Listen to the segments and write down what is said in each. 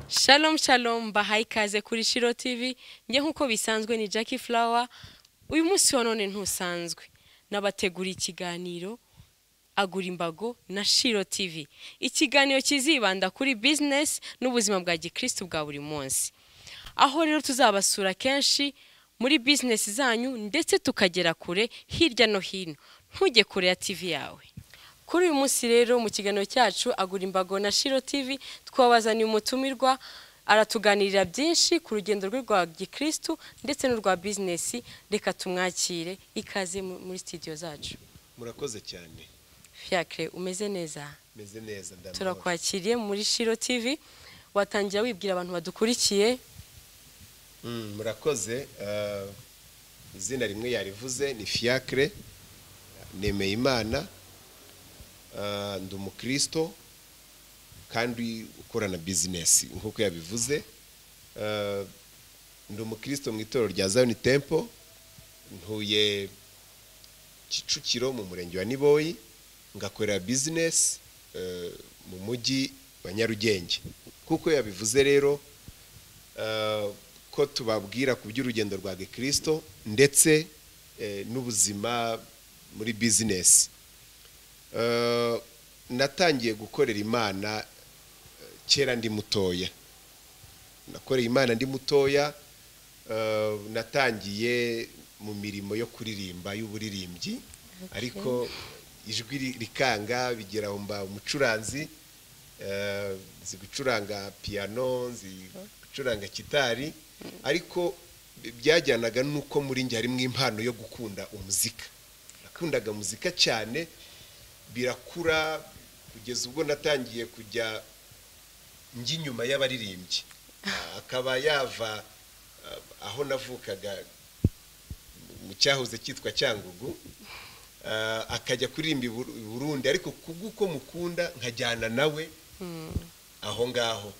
Shalom shalom bahaye ikaze kuri Shiro TV njye nk'uko bisanzwe ni Jackie Flower uyu munsi wa none ntusanzwe nabategura ikiganiro agura imbago na Shiro TV ikiganiro kizibanda kuri business n'ubuzima bwa gikristu bwa buri munsi aho rero tuzabasura kenshi muri business zanyu ndetse tukagera kure hirya no hino ntujye kure ya TV yawe kuri uyu munsi rero mu kiganiro cyacu agura imbago na Shiro TV twabazaniye umutumirwa aratuganirira byinshi ku rugendo rwe rwa gikristu ndetse n'urwa bizinesi reka tumwakire ikaze mu- muri studio zacu murakoze cyane fiacre umeze neza meze neza ndamahoro. turakwakiriye muri Shiro TV watangira wibwira abantu badukurikiye Mm, murakoze eh, izina rimwe yarivuze ni fiacre nemeye imana eh, ndi umukristo kandi ukora na bizinesi nk'uko yabivuze Eh, ndi umukristo mu itorero rya zion temple ntuye kicukiro mu murenge wa niboyi ngakorera bizinesi mu mujyi wa nyarugenge nk'uko yabivuze rero eh, ko tubabwira ku by'urugendo rwa gikristo ndetse eh, n'ubuzima muri bizinesi Eh, natangiye gukorera imana eh, kera ndi mutoya nakoreye imana ndi mutoya eh, natangiye mu mirimo yo kuririmba y'uburirimbyi ariko ijwi ri- rikanga bigera aho mba umucuranzi eh, nzi gucuranga piyano nzi gucuranga kitari ariko byajyanaga n'uko muri njye harimo impano yo gukunda umuzika nakundaga muzika cyane birakura kugeza ubwo natangiye kujya njya inyuma y'abaririmbyi Ah, akaba yava ah, aho navukaga mu cyahoze cyitwa cyangugu Ah, akajya kuririmba i Buru- i burundi ariko kubw'uko mukunda nkajyana nawe aho ngaho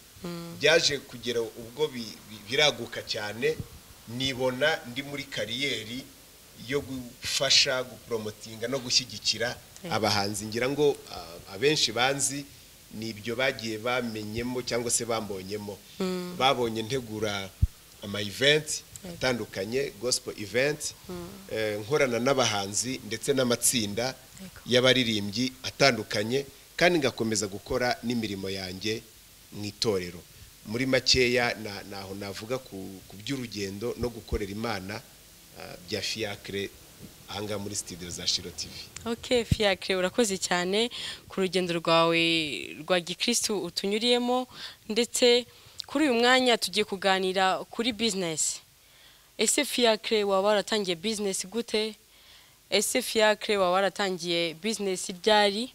byaje kugera ubwo bi- bi- biraguka cyane nibona ndi muri kariyeri yo gufasha guporomotinga no gushyigikira abahanzi ngira ngo ah, abenshi banzi ni ibyo bagiye bamenyemo cyangwa se bambonyemo babonye ntegura ama event atandukanye gospel event eh, nkorana n'abahanzi ndetse n'amatsinda y'abaririmbyi atandukanye kandi ngakomeza gukora n'imirimo yanjye mu itorero muri makeya na- naho navuga ku ku by'urugendo no gukorera imana ah, bya fiacre ahangaha muri studio za shiro tv ok fiacre urakoze cyane ku rugendo rwawe rwa gikristu utunyuriyemo ndetse kuri uyu mwanya tugiye kuganira kuri bizinesi ese fiacre waba waratangiye bizinesi gute ese fiacre waba waratangiye bizinesi ryari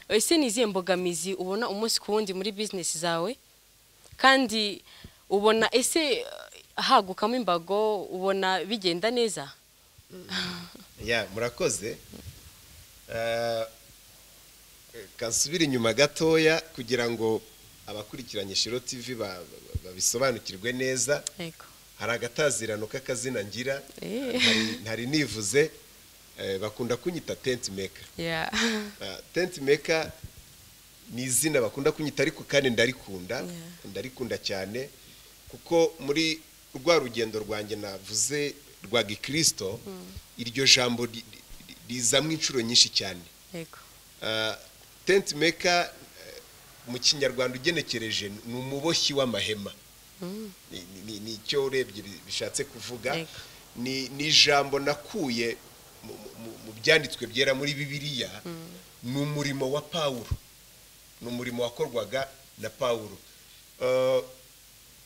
ese ni izihe mbogamizi ubona umunsi ku wundi muri bizinesi zawe kandi ubona ese eh, hagukamo imbago ubona bigenda neza ya murakoze Eh, kansubira inyuma gatoya kugira ngo abakurikiranye shiro tv ba- ba- babisobanukirwe neza yego hari agatazirano k'akazina ngira Eh. ntari- ntari nivuze eh, bakunda kunyita tenti meka yeah. tenti meka ni izina bakunda kunyita ariko kandi ndarikunda ndarikunda cyane kuko muri rwa rugendo rwanjye navuze rwa gikirisito iryo jambo ri- ri- rizamo inshuro nyinshi cyane yego Ah, tenti meka eh, mu kinyarwanda ugenekereje ni umuboshyi w'amahema Ni- ni- ni- ni icyo urebye bi- bishatse kuvuga Yego. ni ni ijambo nakuye mu- mu- mu byanditswe byera muri bibiliya ni umurimo wa pawulo ni umurimo wakorwaga na pawulo Eh,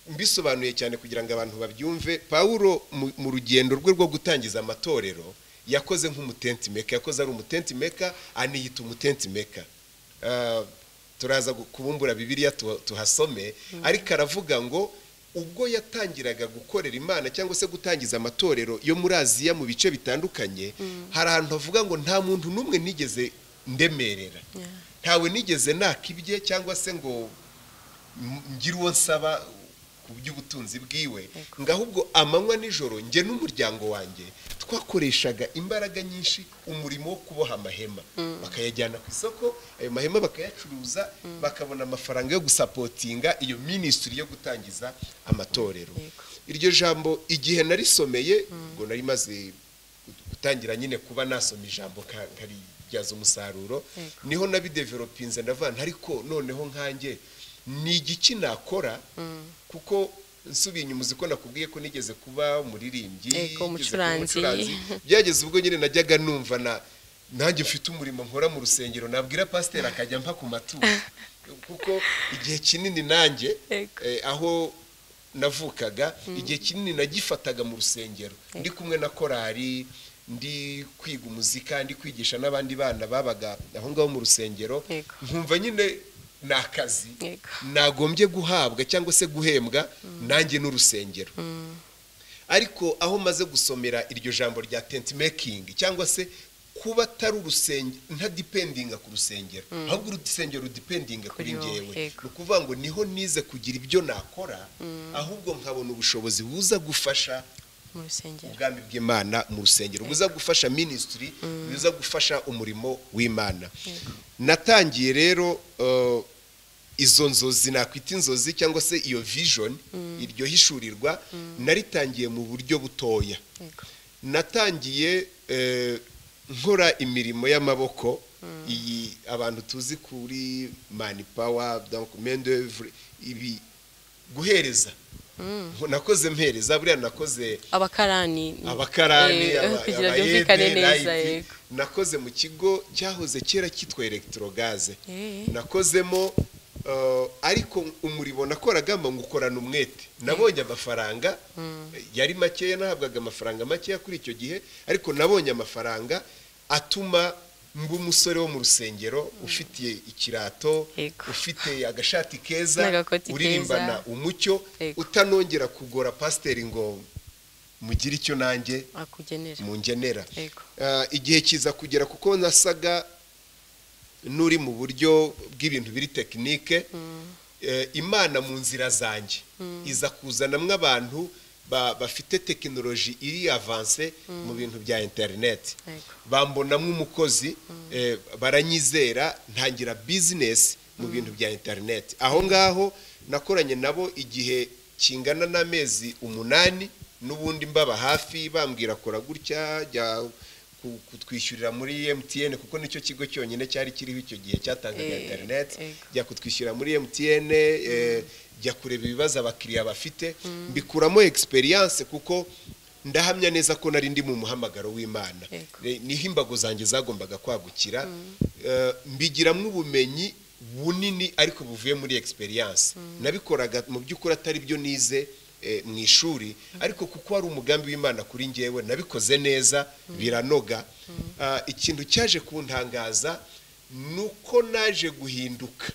mbisobanuye cyane kugira ngo abantu babyumve pawulo mu- mu rugendo rwe rwo gutangiza amatorero yakoze nk'umutenti meka yakoze ari umutenti meka aniyita umutenti meka Eh, turaza gu- kubumbura bibiliya tu- tuhasome ariko aravuga ngo ubwo yatangiraga gukorera imana cyangwa se gutangiza amatorero yo muri aziya mu bice bitandukanye hari ahantu havuga ngo nta muntu n'umwe nigeze ndemerera ntawe nigeze naka ibye cyangwa se ngo m- ngire uwo nsaba ku by'ubutunzi bwiwe ngo ahubwo amanywa nijoro njye n'umuryango wanjye twakoreshaga imbaraga nyinshi umurimo wo kuboha amahema bakayajyana ku isoko ayo mahema bakayacuruza bakabona amafaranga yo gusapotinga iyo minisitiri yo gutangiza amatorero iryo jambo igihe narisomeye ngo nari maze gutangira nyine kuba nasoma ijambo nkaribyaza umusaruro niho nabidevelopinze ndavana ariko noneho nkanjye ni igiki nakora kuko nsubiye inyuma uzi ko nakubwiye ko nigeze kuba umuririmbyi Ego, nigeze kuba umucuranzi. byageze ubwo nyine najyaga numva na nanjye mfite umurimo nkora mu rusengero nabwira pasiteri akajya mpa ku maturo kuko igihe kinini nanjye Ego. eh, aho navukaga igihe kinini nagifataga mu rusengero ndi kumwe na korari ndi kwiga umuzika ndi kwigisha n'abandi bana babaga aho ngaho mu rusengero Yego. nkumva nyine ni akazi Yego. nagombye guhabwa cyangwa se guhembwa nanjye n'urusengero ariko aho maze gusomera iryo jambo rya tenti mekingi cyangwa se kuba atari urusengero ntadipendinga ku rusengero ahubwo urusengero rudipendinga kuri Kuri wowe, ngewe yego. ni ukuvuga ngo niho nize kugira ibyo nakora ahubwo nkabona ubushobozi buza gufasha mu rusengero ubwami bw'imana mu rusengero buza gufasha minisitiri buza gufasha umurimo w'imana natangiye rero eh, izo nzozi nakwita inzozi cyangwa se iyo vision iryo hishurirwa naritangiye mu buryo butoya Yego. natangiye eh, nkora imirimo y'amaboko iyi abantu tuzi kuri mani pawa mendevure ibi guhereza nakoze mpereza buriya nakoze abakarani ni- abakarani eh, aba- kugira abayede, byumvikane neza rayipi. yego nakoze mu kigo cyahoze kera cyitwa elegitorogaze Eh. nakozemo eh, ariko umurimo nakoragamo ngukorana umwete nabonye amafaranga yari makeya nahabwaga amafaranga makeya kuri icyo gihe ariko nabonye amafaranga atuma mba umusore wo mu rusengero ufitiye ikirato Yego. ufite agashati keza N'agakoti keza. uririmbana umucyo Yego. utanongera kugora pasiteri ngo mugire icyo nanjye akugenera mu ngenera Yego. Ah, igihe kiza kugera kuko nasaga n'uri mu buryo bw'ibintu biri tekinike Eh, imana mu nzira zanjye iza kuzanamwo abantu ba- bafite tekinoloji iri avanse mu bintu bya interineti Yego. bambonamo umukozi eh, baranyizera ntangira bizinesi mu bintu bya interineti aho ngaho nakoranye nabo igihe kingana n'amezi umunani n'ubundi mbaba hafi bambwira kora gutya jya ku- kutwishyurira muri emutiyene kuko nicyo kigo cyonyine cyari kiriho icyo gihe cyatangaga Eh, interineti ego. jya kutwishyura muri emutiyene eh, jya kureba ibibazo abakiriya bafite mbikuramo egisperiyanse kuko ndahamya neza ko nari ndi mu muhamagaro w'imana Yego. Eh, niho imbago zanjye zagombaga kwagukira Eh, mbigiramo ubumenyi bunini ariko buvuye muri egisperiyanse nabikoraga mu by'ukuri atari byo nize eh, mu ishuri ariko kuko hari umugambi w'imana kuri ngewe nabikoze neza biranoga Ah, ikintu cyaje kuntangaza ni uko naje guhinduka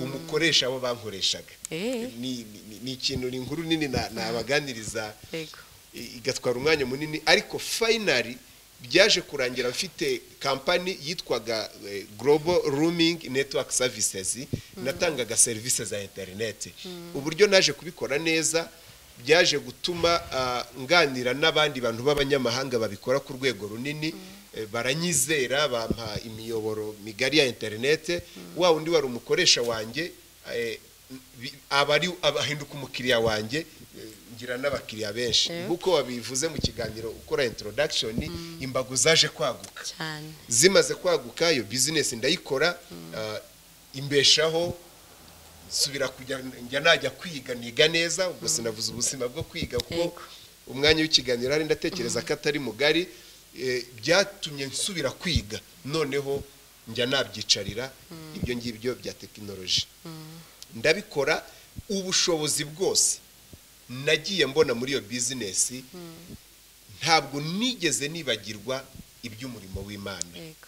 umukoresha abo bankoreshaga Eh. Ni- ni- ni- ni ikintu ni inkuru nini na- nabaganiriza yego i- igatwara umwanya munini ariko fayinari byaje kurangira mfite kampani yitwaga eh, global rooming network services natangaga serivisi za interineti uburyo naje kubikora neza byaje gutuma ah, nganira n'abandi bantu b'abanyamahanga babikora ku rwego runini eh, baranyizera bampa imiyoboro migari ya interineti wa undi wari umukoresha wanjye eh, bi- aba ari abahinduka umukiriya wanjye eh, ngira n'abakiriya benshi Yego. nk'uko wabivuze mu kiganiro ukora introduction imbago zaje kwaguka cyane zimaze kwaguka iyo bizinesi ndayikora ah, imbeshaho nsubira kujya njya najya kwiga niga neza ubwo sinavuze ubuzima bwo kwiga kuko Yego. umwanya w'ikiganiro hari ndatekereza ko atari mugari eh, byatumye nsubira kwiga noneho njya nabyicarira ibyo ngibyo bya tekinoloji ndabikora ubushobozi bwose nagiye mbona muri iyo bizinesi ntabwo nigeze nibagirwa iby'umurimo w'imana yego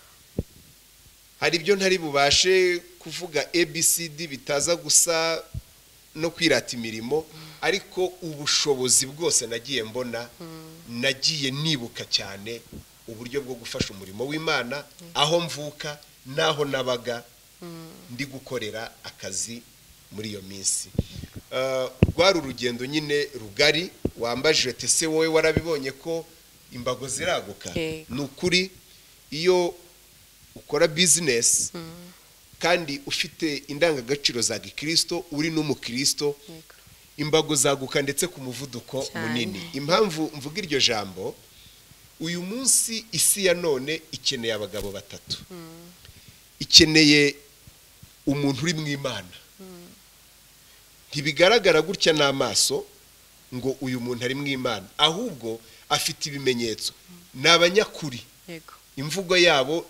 hari ibyo ntari bubashe kuvuga abcd bitaza gusa no kwirata imirimo ariko ubushobozi bwose nagiye mbona nagiye nibuka cyane uburyo bwo gufasha umurimo w'imana aho mvuka n'aho nabaga ndi gukorera akazi muri iyo minsi Eh, rwari urugendo nyine rugari wambajije tese wowe warabibonye ko imbago ziraguka Yego. ni ukuri iyo ukora bizinesi kandi ufite indangagaciro za gikirisito uri n'umukirisito Yego. imbago zaguka ndetse ku muvuduko Cyane. munini impamvu mvuga iryo jambo uyu munsi isi ya none ikeneye abagabo batatu ikeneye umuntu uri mu imana ntibigaragara gutya n'amaso ngo uyu muntu ari mu imana ahubwo afite ibimenyetso ni abanyakuri yego imvugo yabo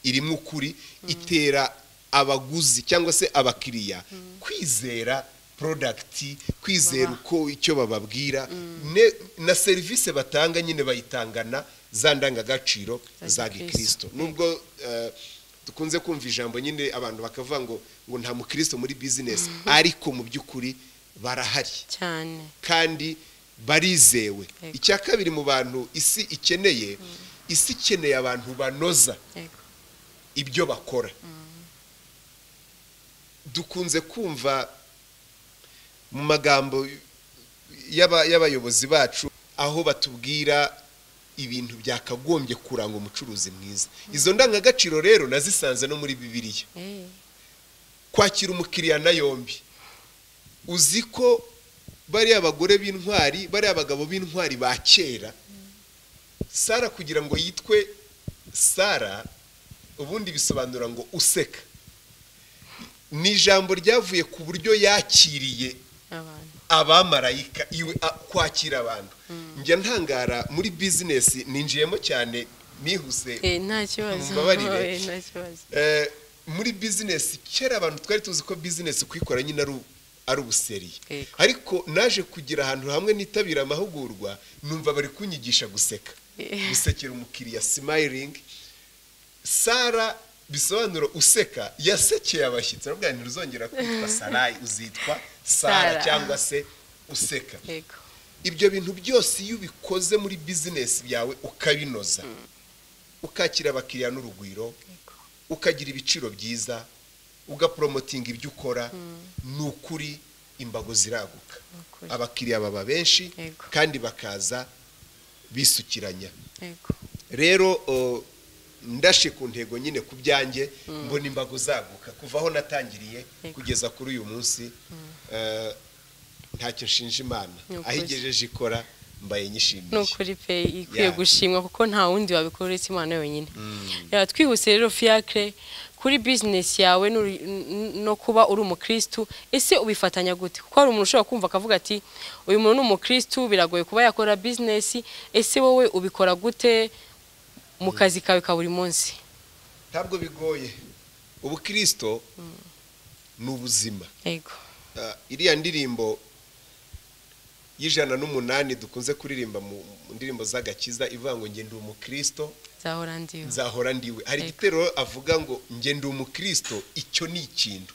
irimo ukuri itera abaguzi cyangwa se abakiriya kwizera porodagiti kwizera uko icyo bababwira ne- na serivisi batanga nyine bayitangana za ndangagaciro Za za gikristo. gikristo nubwo eh, dukunze kumva ijambo nyine abantu bakavuga ngo ngo nta mukristo muri bizinesi ariko mu by'ukuri barahari cyane kandi barizewe Yego. icya kabiri mu bantu isi ikeneye isi ikeneye abantu banoza yego ibyo bakora dukunze kumva mu magambo y'aba- y'abayobozi bacu aho batubwira ibintu byakagombye kuranga umucuruzi mwiza izo ndangagaciro rero nazisanze no muri bibiliya Eh, kwakira umukiriya na yombi uzi ko bariya abagore b'intwari bariya abagabo b'intwari ba kera sara kugira ngo yitwe sara ubundi bisobanura ngo useka ni ijambo ryavuye ku buryo yakiriye abantu abamarayika iwe a- kwakira abantu njya ntangara muri bizinesi ninjiyemo cyane nihuse Eh, nta kibazo Mumbabarire. Eh, nta kibazo Eh, muri bizinesi kera abantu twari tuzi ko bizinesi kuyikora nyine ari u- ari ubuseri Yego. ariko naje kugira ahantu hamwe nitabira amahugurwa numva bari kunyigisha guseka Eh. gusekera umukiriya simayiringi sara bisobanura useka yasekeye abashyitsi aravuga ngo ntuzongera kwitwa sarayi uzitwa sara Sara. cyangwa se useka yego ibyo bintu byose iyo ubikoze muri bizinesi yawe ukabinoza ukakira abakiriya n'urugwiro yego ukagira ibiciro byiza ugaporomotinga ibyo ukora ni ukuri imbago ziraguka Nukuri. abakiriya baba benshi Yego. kandi bakaza bisukiranya yego rero o, ndashe ku ntego nyine ku byanjye mbona imbago zaguka kuva aho natangiriye Yego. kugeza kuri uyu munsi eh, ntacyo nshinja imana Ni ukuri. aho igejeje ikora mbaye ni nyishimiye ukuri pe ikwiye Yeah. gushimwa kuko nta wundi wabikora uretse imana yonyine reba twihuse rero fiacre kuri bizinesi yawe n'uri- n- no kuba uri umukirisitu ese ubifatanya gute kuko hari umuntu ushobora kumva akavuga ati uyu muntu ni umukirisitu biragoye kuba yakora bizinesi ese wowe ubikora gute mu kazi kawe ka buri munsi ntabwo bigoye ubukristo ni ubuzima yego Ah, iriya ndirimbo y'ijana n'umunani dukunze kuririmba mu mu ndirimbo z'agakiza ivuga ngo njye ndi umukirisito nzahora ndiwe nzahora ndiwe hari Yego. igitero avuga ngo njye ndi umukirisito icyo ni ikintu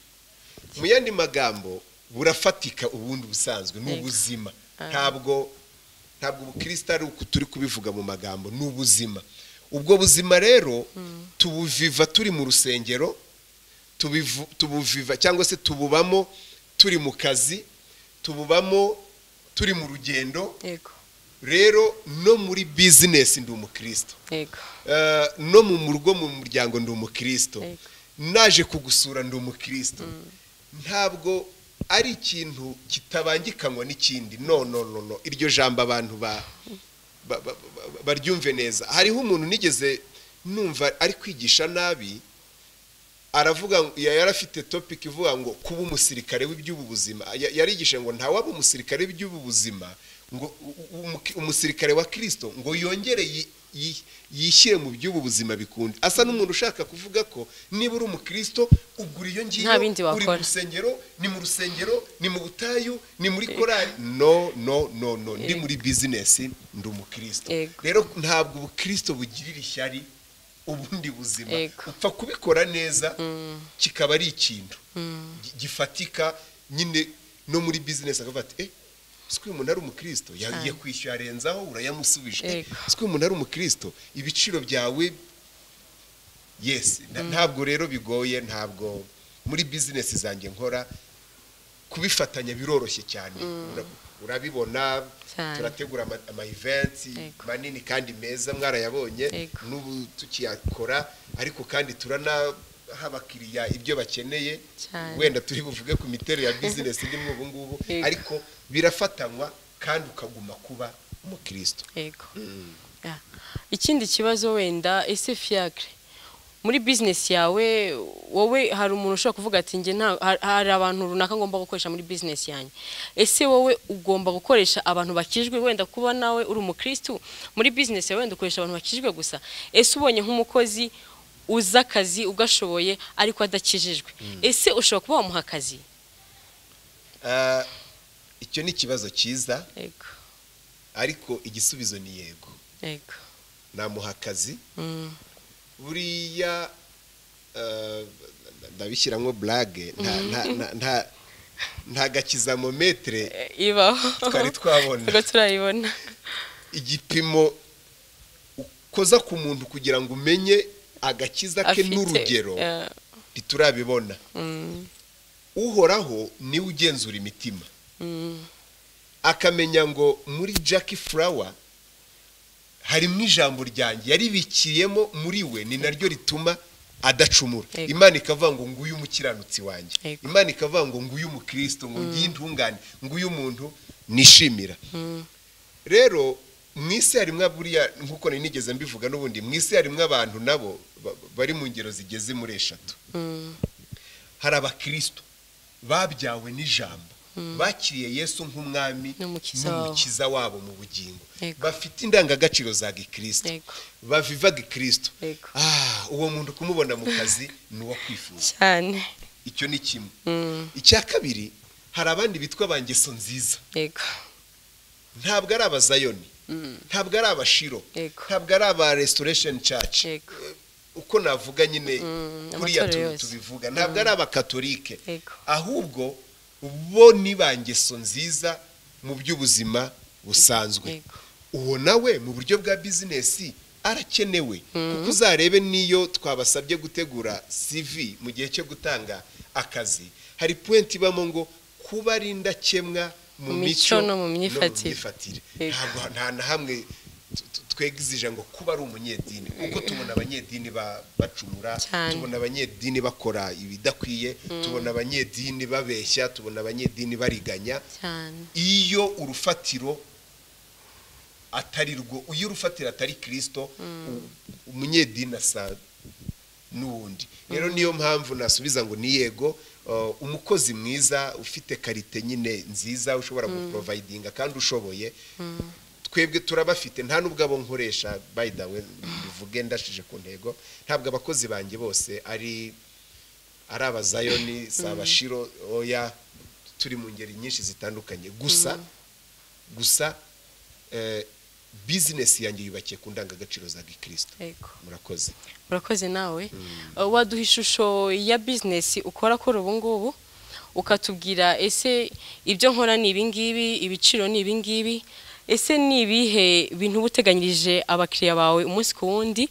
mu yandi magambo burafatika ubundi busanzwe ni Yego. ubuzima Ah. ntabwo ntabwo ubukristo ari uku turi kubivuga mu magambo ni ubuzima ubwo buzima rero tubuviva turi mu rusengero tubivu- tubuviva cyangwa se tububamo turi mu kazi tububamo turi mu rugendo yego rero no muri bizinesi ndi umukristo yego Eh, no mu mu rugo mu muryango ndi umukristo Yego. naje kugusura ndi umukristo ntabwo ari ikintu kitabangikanywa n'ikindi no no no no iryo jambo abantu ba ba- ba- ba- baryumve neza hariho umuntu nigeze numva ari kwigisha nabi aravuga ngo- ya- yari afite topic ivuga ngo kuba umusirikare w'iby'ubu buzima Ya- yarigisha ngo ntawaba umusirikare w'iby'ubu buzima ngo u- u- umu- umusirikare wa kirisito ngo yongere yi- yi- yishyire mu by'ubu buzima bikunda asa n'umuntu ushaka kuvuga ko niba uri umukirisito ugura iyo ngiyo Nta bindi uri mu wakora. rusengero ni mu rusengero ni mu butayu ni muri korali no no no no ndi Yego. muri bizinesi ndi umukristo Yego. rero ntabwo ubukristo bugirira ishyari ubundi buzima Yego. upfa kubikora neza kikaba ari ikintu gi- gifatika nyine no muri bizinesi akavuga ati eh siko umuntu ari umukristo yagiye kwishyura arenzaho urayamusubije eh Yego. siko umuntu ari umukristo ibiciro byawe yes nta- ntabwo rero bigoye ntabwo muri bizinesi zanjye nkora kubifatanya biroroshye cyane urabibona Cyane. turategura ama- ama events Yego. manini kandi meza mwarayabonye Yego. n'ubu tukiyakora ariko kandi turanaha abakiriya ibyo bakeneye Cyane. wenda turi buvuge ku miterere ya bizinesi irimo ubu ngubu Yego. ariko birafatanywa kandi ukaguma kuba umukristo yego Ya. ikindi kibazo wenda ese fiyakire muri bizinesi yawe wowe hari umuntu ushobora kuvuga ati njye nta ha- hari abantu runaka ngomba gukoresha muri bizinesi yanjye ese wowe ugomba gukoresha abantu bakijwe wenda kuba nawe uri umukirisitu muri bizinesi yawe wenda ukoresha abantu bakijwe gusa ese ubonye nk'umukozi uzi akazi ugashoboye ariko adakijijwe ese ushobora kuba wamuha akazi Ah, icyo ni ikibazo cyiza yego ariko igisubizo ni yego yego namuha akazi Mm. buriya eh, ndabishyiramo burage nta- nta- nta- nta- nta gakizamometere Eh, ibaho twari twabona Ubwo turayibona igipimo ukoza ku muntu kugira ngo umenye agakiza ke Afite, n'urugero eh, ntiturabibona mm. uhoraho niwe ugenzura imitima Mm, akamenya ngo muri Jackie Flower harimo ijambo ryanjye yaribikiyemo muri we ni naryo rituma adacumura Yego. imana ikavuga ngo nguyu umukiranutsi wanjye Yego. imana ikavuga ngo nguyu umukristo ngo ngiye intungane nguyu umuntu nishimira mm, rero mu isi harimo buriya nk'uko nari nigeze mbivuga n'ubundi mu isi harimo abantu nabo ba- bari mu ngero zigeze muri eshatu mm, hari abakristo babyawe n'ijambo bakiriye yesu nk'umwami N'umukiza wabo. n'umukiza wabo mu bugingo Yego. bafite indangagaciro za gikristo Yego. baviva gikristo Yego. Ah, uwo muntu kumubona mu kazi ni uwo kwifuza cyane icyo ni kimwe Mm, icya kabiri hari abandi bitwa ba ngeso nziza yego ntabwo ari abazayoni ntabwo ari abashiro Yego. ntabwo ari aba restoration church Yego. Eh, uko navuga nyine Mm, kuriya amatorero tu- yose. tubivuga ntabwo ari abakatolike Yego. ahubwo bo ni ba ngeso nziza mu by'ubuzima busanzwe Yego. uwo nawe mu buryo bwa bizinesi arakenewe kuko uzarebe n'iyo twabasabye gutegura CV mu gihe cyo gutanga akazi hari puwenti ibamo ngo kuba ari indakemwa mu Mu mico mico no mu myifatire. myifatire. Yego. ntabwo nta na hamwe t- t- twegizije ngo kuba ari umunyedini kuko tubona abanyedini ba- bacumura Cyane. tubona abanyedini bakora ibidakwiye tubona abanyedini babeshya tubona abanyedini bariganya cyane iyo urufatiro atari rwo iyo urufatiro atari kirisito u- umunyedini asa n'uwundi rero niyo mpamvu nasubiza ngo ni yego uh, umukozi mwiza ufite karite nyine nziza ushobora guporovayidinga kandi ushoboye twebwe turabafite nta n'ubwo abo nkoresha bayidawe bivuge ndashije ku ntego ntabwo abakozi banjye bose ari ari abazayoni si abashiro oya turi mu ngeri nyinshi zitandukanye gusa gusa eh, bizinesi yanjye yubakiye ku ndangagaciro za gikirisito yego murakoze urakoze nawe Uh, waduha ishusho ya bizinesi ukora kuri ubu ngubu ukatubwira ese ibyo nkora ni ibingibi ibiciro ni ibingibi ese ni ibihe bintu uba uteganyirije abakiriya bawe umunsi ku wundi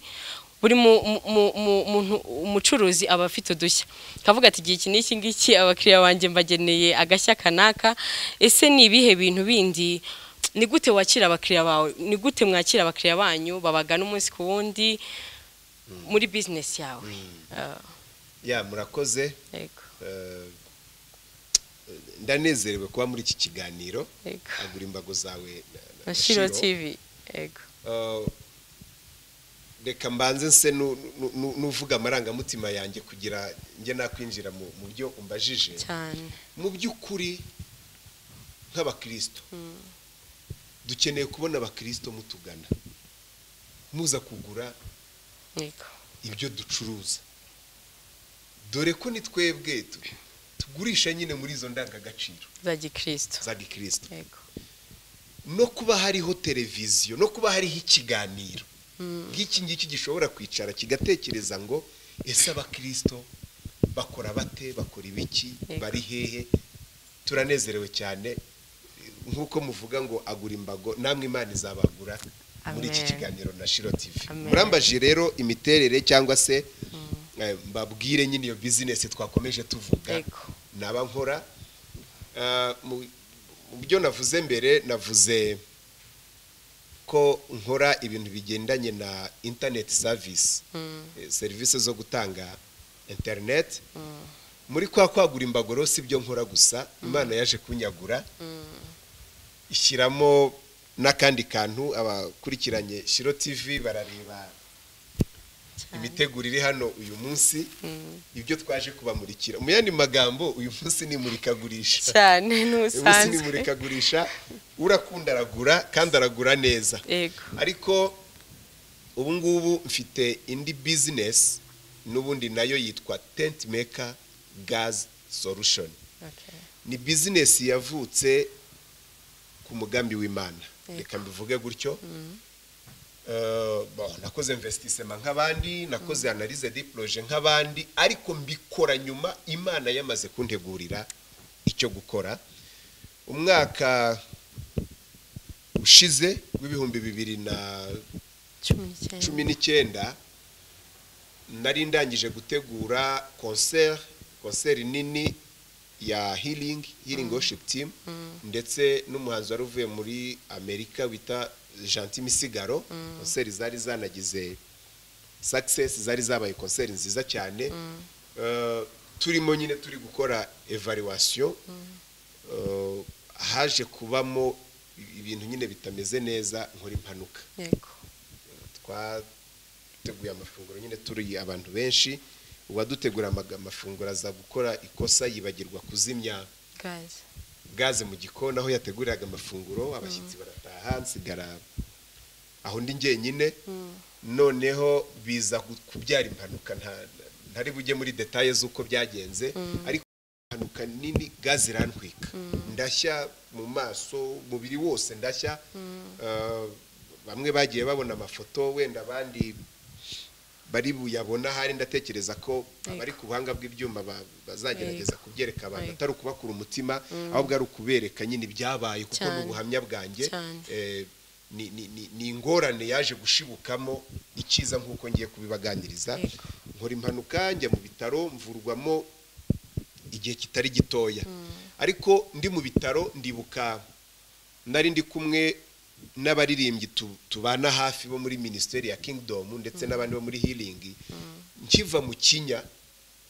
buri mu- mu- mu- mu- muntu- umucuruzi aba afite udushya akavuga ati igihe iki n'iki ngiki abakiriya banjye mbageneye agashya kanaka ese ni ibihe bintu bindi ni gute wakira abakiriya bawe ni gute mwakira abakiriya banyu babagana umunsi ku wundi muri bizinesi yawe Ah, ya murakoze yego eh, ndanezerewe kuba muri iki kiganiro yego agura imbago zawe na- na- na Shiro Shiro. TV yego Eh, reka mbanze nse nu- nu- nu- nuvuga amarangamutima yanjye kugira njye nakwinjira mu mu byo umbajije cyane mu by'ukuri nk'abakristo dukeneye kubona abakristo mutugana muza kugura yego ibyo ducuruza dore ko ni twebwe tu- tugurisha nyine muri izo ndangagaciro za gikristo za gikristo yego no kuba hariho televiziyo no kuba hariho ikiganiro Mm. nk'iki ngiki gishobora kwicara kigatekereza ngo ese abakristo bakora bate bakora ibiki Yego. bari hehe turanezerewe cyane nk'uko muvuga ngo agura imbago namwe imana izabagura muri iki Amen. kiganiro na shiro tv Amen. murambaje rero imiterere cyangwa se eh, mbabwire nyine iyo bizinesi twakomeje tuvuga Yego. naba nkora mu byo navuze mbere navuze ko nkora ibintu bigendanye na interineti savisi serivisi zo gutanga interineti muri kwa kwagura imbagoro si byo nkora gusa imana yaje kunyagura ishyiramo n'akandi kantu abakurikiranye shiro tivi barareba imiteguro iri hano uyu munsi ibyo twaje kubamurikira mu yandi magambo uyu munsi ni imurikagurisha cyane munsi ni n'ubusanzwe imurikagurisha urakunda aragura kandi aragura neza yego ariko ubu ngubu mfite indi bizinesi n'ubundi nayo yitwa tenti meka gazi solushoni okay. ni bizinesi yavutse ku mugambi w'imana reka mbivuge gutyo Eh, bon, nakoze investissement nk'abandi nakoze analyse de projet nk'abandi ariko mbikora nyuma imana yamaze kuntegurira icyo gukora umwaka ushize w'ibihumbi bibiri na cumi n'icyenda cumi n'icyenda nari ndangije gutegura konseri konseri nini ya hiringi hiringi woshipu timu ndetse n'umuhanzi wari uvuye muri amerika wita janti misigaro konseri zari zanagize sakisesi zari zabaye konseri nziza cyane Eh, turimo nyine turi gukora evaluwasiyo Eh, haje kubamo ibintu nyine bitameze neza nkora impanuka yego twateguye amafunguro nyine turi abantu benshi uwadutegura amaga- amafunguro aza gukora ikosa yibagirwa kuzimya gaze gaze mu gikoni aho yateguriraga amafunguro abashyitsi barataha nsigara aho ndi njyenyine noneho biza gu- kubyara impanuka nta- ntari bujye muri detaye z'uko byagenze ariko impanuka nini gaze irantwika ndashya mu maso umubiri wose ndashya Eh, bamwe bagiye babona amafoto wenda abandi bari buyabona ahari ndatekereza ko abari ku buhanga bw'ibyuma ba- bazagerageza kubyereka abantu Yego. atari ukubakura umutima ahubwo ari ukubereka nyine ibyabaye kuko ni Cyane. ubuhamya bwanjye Cyane. Eh, ni- ni ni- ni ingorane yaje gushibukamo ikiza nk'uko ngiye kubibaganiriza Yego. nkora impanuka njya mu bitaro mvurwamo igihe kitari gitoya ariko ndi mu bitaro ndibuka nari ndi kumwe n'abaririmbyi tu- tubana hafi bo muri minisiteri ya kingidomu ndetse n'abandi bo muri hiringi nkiva mu kinya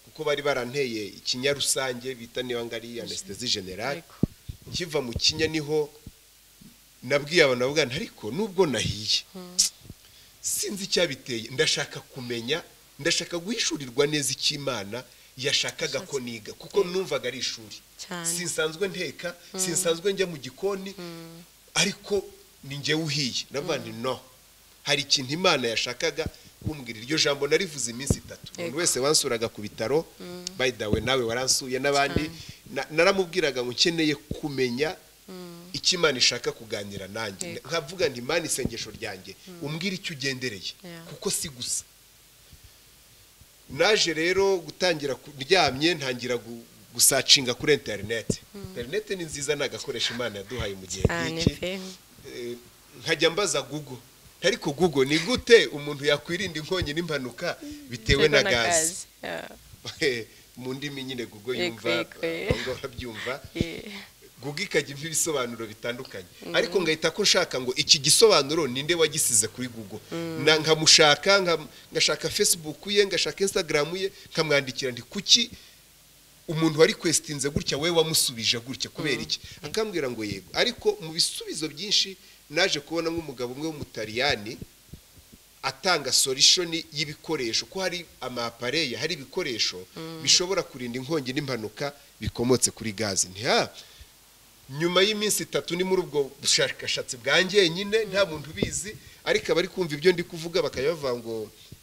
kuko bari baranteye ikinya rusange bita niba ngari anesitezi generale yego nkiva mu kinya niho nabwiye abantu bavuga nti ariko nubwo nahiye sinzi icyabiteye ndashaka kumenya ndashaka guhishurirwa neza icy'imana yashakaga ko niga kuko numvaga ari ishuri Cyane. sinsanzwe nteka sinsanzwe njya mu gikoni ariko ni njyewe uhiye navuga nti no hari ikintu imana yashakaga kumbwira iryo jambo narivuze iminsi itatu umuntu Yego. wese wansuraga ku bitaro by the way nawe waransuye n'abandi na- naramubwiraga ngo nkeneye kumenya icyo imana ishaka kuganira nanjye Yego. nkavuga nti imana isengesho ryanjye umbwira icyo ugendereye Yeah. kuko si gusa naje rero gutangira kuryamye ntangira gu- gusacinga kuri interineti interineti ni nziza ni agakoresho imana yaduhaye mu gihe cyane nk'iki pe Eh, nkajya mbaza gugo ariko gugo ni gute umuntu yakwirinda inkongi n'impanuka bitewe na gaze mu ndimi nyine gugo Yego, yumva yego, yego. abo ngabo babyumva guga ikajya impa ibisobanuro bitandukanye ariko ngahita ko nshaka ngo iki gisobanuro ninde wagisize kuri google Na- nkamushaka nka- ngashaka facebook ye ngashaka instagram ye nkamwandikira nti kuki umuntu wari kwesitinze gutya we wamusubije gutya kubera iki akambwira ngo yego ariko mu bisubizo byinshi naje kubona nk'umugabo umwe w'umutaliyani atanga solishoni y'ibikoresho ko hari amapareya hari ibikoresho bishobora kurinda inkongi n'impanuka bikomotse kuri gaze ntiha nyuma y'iminsi itatu ni muri ubwo bushakashatsi bwanjye nyine nta muntu ubizi ariko abari kumva ibyo ndi kuvuga bakajya bavuga ngo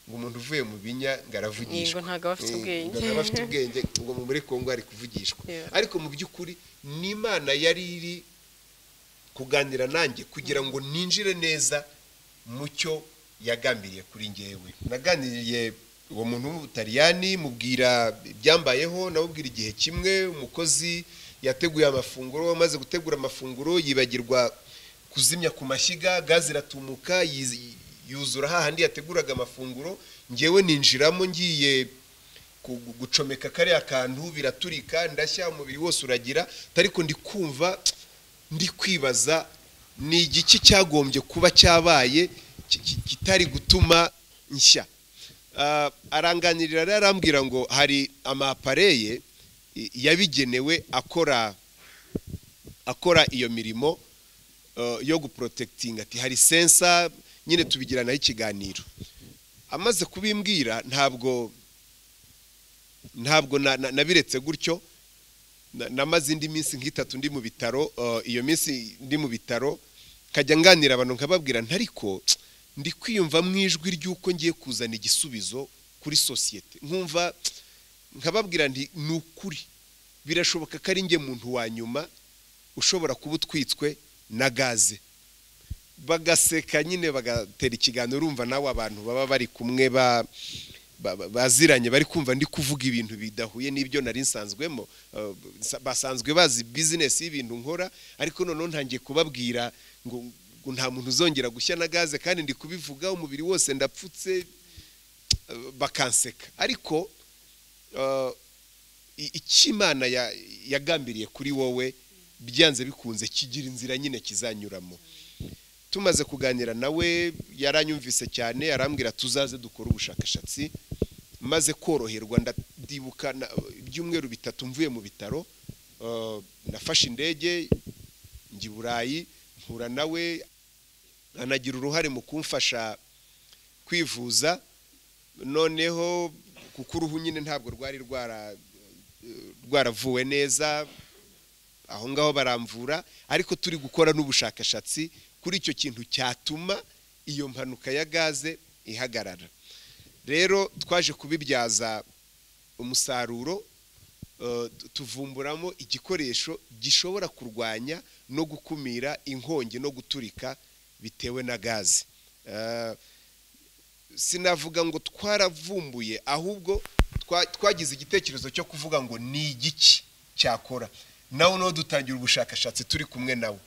ngo umuntu uvuye mu binya ngo aravugishwa Yego, ntabwo aba afite Eh, ubwenge. ngo ntabwo aba afite ubwenge ngo mu muri kongo ari kuvugishwa Yeah. ariko mu by'ukuri n'imana yari iri kuganira nanjye kugira ngo ninjire neza mu cyo yagambiriye kuri ngewe naganiriye uwo muntu w'umutaliyani mubwira ibyambayeho namubwira igihe kimwe umukozi yateguye amafunguro amaze gutegura amafunguro yibagirwa kuzimya ku mashyiga gaze iratumuka yiz- yuzura hahandi yateguraga amafunguro ngewe ninjiramo ngiye ku- gucomeka kariya kantu biraturika ndashya umubiri wose uragira ariko ndi kumva ndi kwibaza ni igiki cyagombye kuba cyabaye ki- ki- kitari gutuma nshya Ah, aranganirira rero arambwira ngo hari amapareye i- yabigenewe akora akora iyo mirimo eh, yo guprotectinga ati hari sensa nyine tubigiranaho ikiganiro amaze kubimbwira ntabwo ntabwo na- na- nabiretse gutyo Na- namaze indi minsi nk'itatu ndi mu bitaro eh, iyo minsi ndi mu bitaro nkajya nganira abantu nkababwira ntariko ndi kwiyumva mu ijwi ry'uko ngiye kuzana igisubizo kuri sosiyete nkumva nkababwira nti ni ukuri birashoboka ko ari njye muntu wa nyuma ushobora kuba utwitswe na gaze bagaseka nyine bagatera ikiganiro urumva nawe abantu baba bari kumwe ba ba- ba- baziranye bari kumva ndi kuvuga ibintu bidahuye n'ibyo nari nsanzwemo eh, sa- basanzwe bazi bizinesi y'ibintu nkora ariko noneho ntangiye kubabwira ngo ngo nta muntu uzongera gushya na gaze kandi ndi kubivuga umubiri wose ndapfutse eh, bakanseka ariko eh, i- icyo imana ya- yagambiriye kuri wowe byanze bikunze kigira inzira nyine kizanyuramo tumaze kuganira nawe yaranyumvise cyane arambwira tuzaze dukore ubushakashatsi maze koroherwa ndibuka na- ibyumweru bitatu mvuye mu bitaro eh, nafashe indege njya i burayi mpura nawe anagira uruhare mu kumfasha kwivuza noneho kuko uruhu nyine ntabwo rwari rwara rwaravuwe neza aho ngaho baramvura ariko turi gukora n'ubushakashatsi kuri icyo kintu cyatuma iyo mpanuka ya gaze ihagarara rero twaje kubibyaza umusaruro eh, tu- tuvumburamo igikoresho gishobora kurwanya no gukumira inkongi no guturika bitewe na gaze Eh, sinavuga ngo twaravumbuye ahubwo twa- twagize igitekerezo cyo kuvuga ngo ni igiki cyakora nawe nawe dutangira ubushakashatsi turi kumwe nawe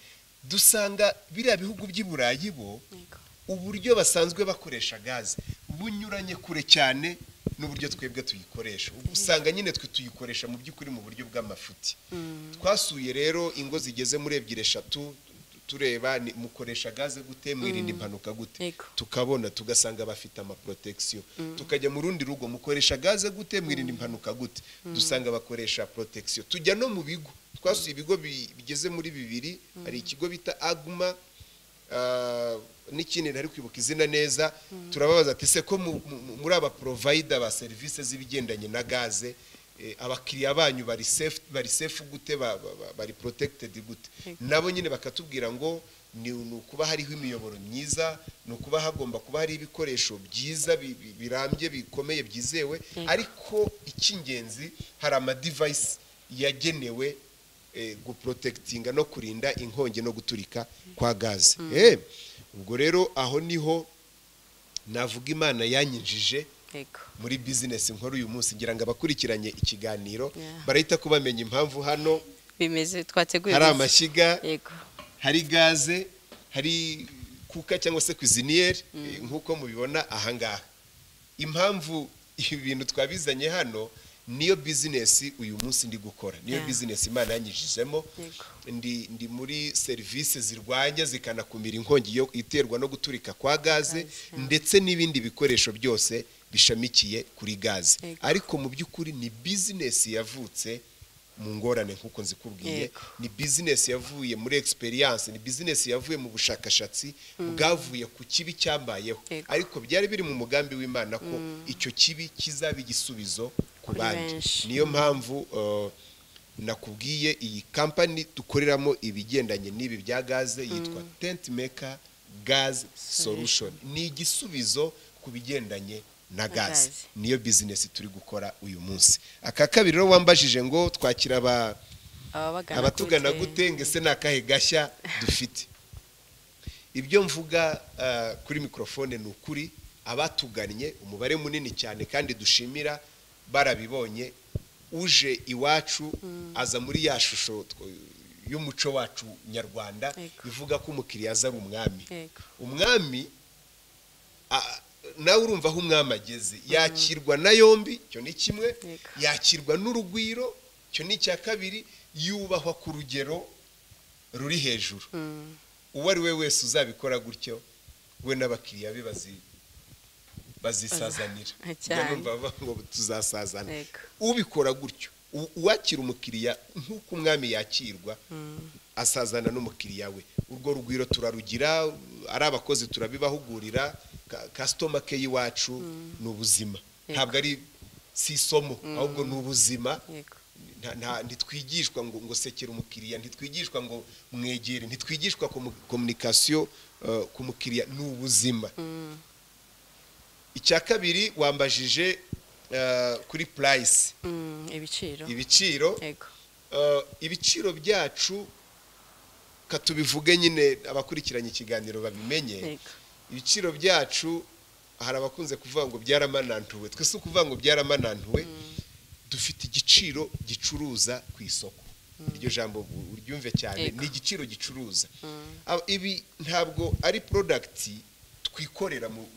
dusanga biriya bihugu by'i burayi bo Yego. uburyo basanzwe bakoresha gaze bunyuranye kure cyane n'uburyo twebwe tuyikoresha Ubu usanga nyine twe tuyikoresha mu by'ukuri mu buryo bw'amafuti twasuye rero ingo zigeze muri ebyiri eshatu tureba ni- mukoresha gaze gute mwirinda impanuka gute Yego. tukabona tugasanga bafite amaprotection tukajya mu rundi rugo mukoresha gaze gute mwirinda impanuka gute dusanga bakoresha protection tujya no mu bigo twasuye ibigo bi- bigeze muri bibiri hari ikigo bita aguma ah, n'ikindi ntari kwibuka izina neza turababaza ati se ko mu- mu- mu- muri aba provayida ba serivisi z'ibigendanye na gaze eh, abakiriya banyu bari safe bari safe gute ba- ba- ba- bari protected gute nabo nyine bakatubwira ngo ni ni ukuba hariho imiyoboro myiza ni ukuba hagomba kuba hari ibikoresho byiza bi- bi- birambye bikomeye byizewe ariko icy'ingenzi hari amadivayisi yagenewe eh, guprotectinga no kurinda inkongi no guturika kwa gaze Eh, ubwo rero aho niho navuga imana yanyinjije yego muri bizinesi nkora uyu munsi ngira ngo abakurikiranye ikiganiro Yeah. barahita ko bamenya impamvu hano bimeze twateguye hari neza. amashyiga yego hari gaze hari kuka cyangwa se kuziniyeri eh, nk'uko mubibona ahangaha impamvu ibi bintu twabizanye hano niyo bizinesi uyu munsi ndi gukora niyo Yeah. bizinesi imana yanyijijemo Yego. ndi, ndi muri serivisi zirwanya zikanakumira inkongi yo iterwa no guturika kwa gaze ndetse n'ibindi bikoresho byose bishamikiye kuri gaze Yego. ariko mu by'ukuri ni bizinesi yavutse mu ngorane nk'uko nzikubwiye Yego. ni bizinesi yavuye muri experience ni bizinesi yavuye mu bushakashatsi bwavuye ku kibi cyambayeho Yego. ariko byari biri mu mugambi w'imana ko icyo kibi kizaba igisubizo ku Kuri bandi benshi. niyo mpamvu eh, nakubwiye iyi kampani dukoreramo ibigendanye n'ibi bya gaze yitwa tent maker gas solution ni igisubizo ku bigendanye na gaze gaze. niyo bizinesi turi gukora uyu munsi aka kabiri rero wambajije ngo twakira aba ababagana abatugana gute ngese ni akahe gashya dufite ibyo mvuga eh, kuri mikorofone ni ukuri abatugannye umubare munini cyane kandi dushimira barabibonye uje iwacu aza muri ya shusho tw- y'umuco wacu nyarwanda Yego. ivuga ko umukiriya aza ari umwami yego umwami a- nawe urumva aho umwami ageze yakirwa na yombi icyo ni kimwe Yego. yakirwa n'urugwiro icyo ni icya kabiri yubahwa ku rugero ruri hejuru uwo ari we wese uzabikora gutyo we n'abakiriya be bazi bazisazanira Baza- Njya cyane. numva bavuga ngo tuzasazana Yego. ubikora gutyo u- uwakira umukiriya nk'uko umwami yakirwa asazana n'umukiriya we urwo rugwiro turarugira ari abakozi turabibahugurira ka- kasitoma ke y'iwacu ni ubuzima Yego. ntabwo ari si isomo ahubwo ni ubuzima yego nta- nta- ntitwigishwa ngo ngo sekera umukiriya ntitwigishwa ngo mwegere ntitwigishwa komu- komunikasiyo eh, ku mukiriya ni ubuzima icya kabiri wambajije eh, kuri purayisi Mm, ibiciro ibiciro yego Eh, ibiciro byacu katubivuge nyine abakurikiranye ikiganiro babimenye yego ibiciro byacu hari abakunze kuvuga ngo byaramanantuwe twese ukuvuga ngo byaramanantuwe dufite igiciro gicuruza ku isoko iryo jambo u- uryumve cyane Yego. ni igiciro gicuruza Aba- ibi ntabwo ari porodagiti twikorera mu-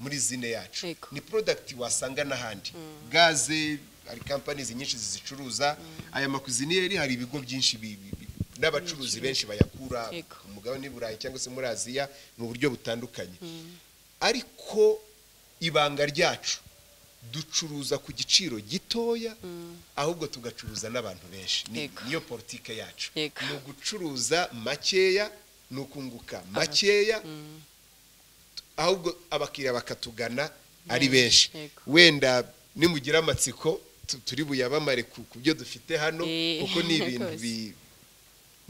muri zine yacu Yego. ni porodagiti wasanga n'ahandi gaze hari kampanizi nyinshi zizicuruza aya makuziniyeri hari ibigo byinshi bi- bi- bi- n'abacuruzi benshi bayakura Yego. ku mugabane burayi cyangwa se muri aziya mu buryo butandukanye ariko ibanga ryacu ducuruza ku giciro gitoya ahubwo tugacuruza n'abantu benshi Ni- Yego. niyo politike yacu Yego. ni ugucuruza makeya ni ukunguka makeya ahubwo abakiriya bakatugana ari benshi Yego. wenda nimugira amatsiko tu- turi buyabamare ku ku byo dufite hano Eh, kuko ni ibintu rwose. bi-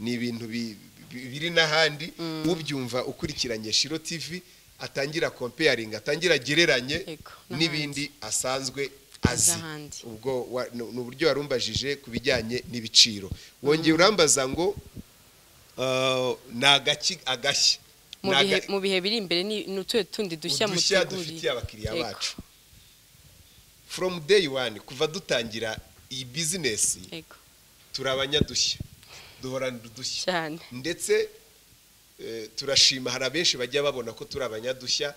ni ibintu bi- bi- biri n'ahandi ubyumva ukurikiranye shiro tv atangira kompeyaringa atangira agereranye Yego, n'ahandi. n'ibindi asanzwe Azi azi ahandi. ubwo wa- ni ni uburyo warumbajije ku bijyanye n'ibiciro wongeye urambaza ngo eh, ni agaki agashya mu Ni bihe aga- mu bihe biri imbere ni ni utuhe tundi dushya udushya muteguriye. dufitiye abakiriya Yego. bacu from day one kuva dutangira iyi bizinesi yego turi abanyadushya duhorana udushya cyane ndetse eh, turashima hari abenshi bajya babona ko turi abanyadushya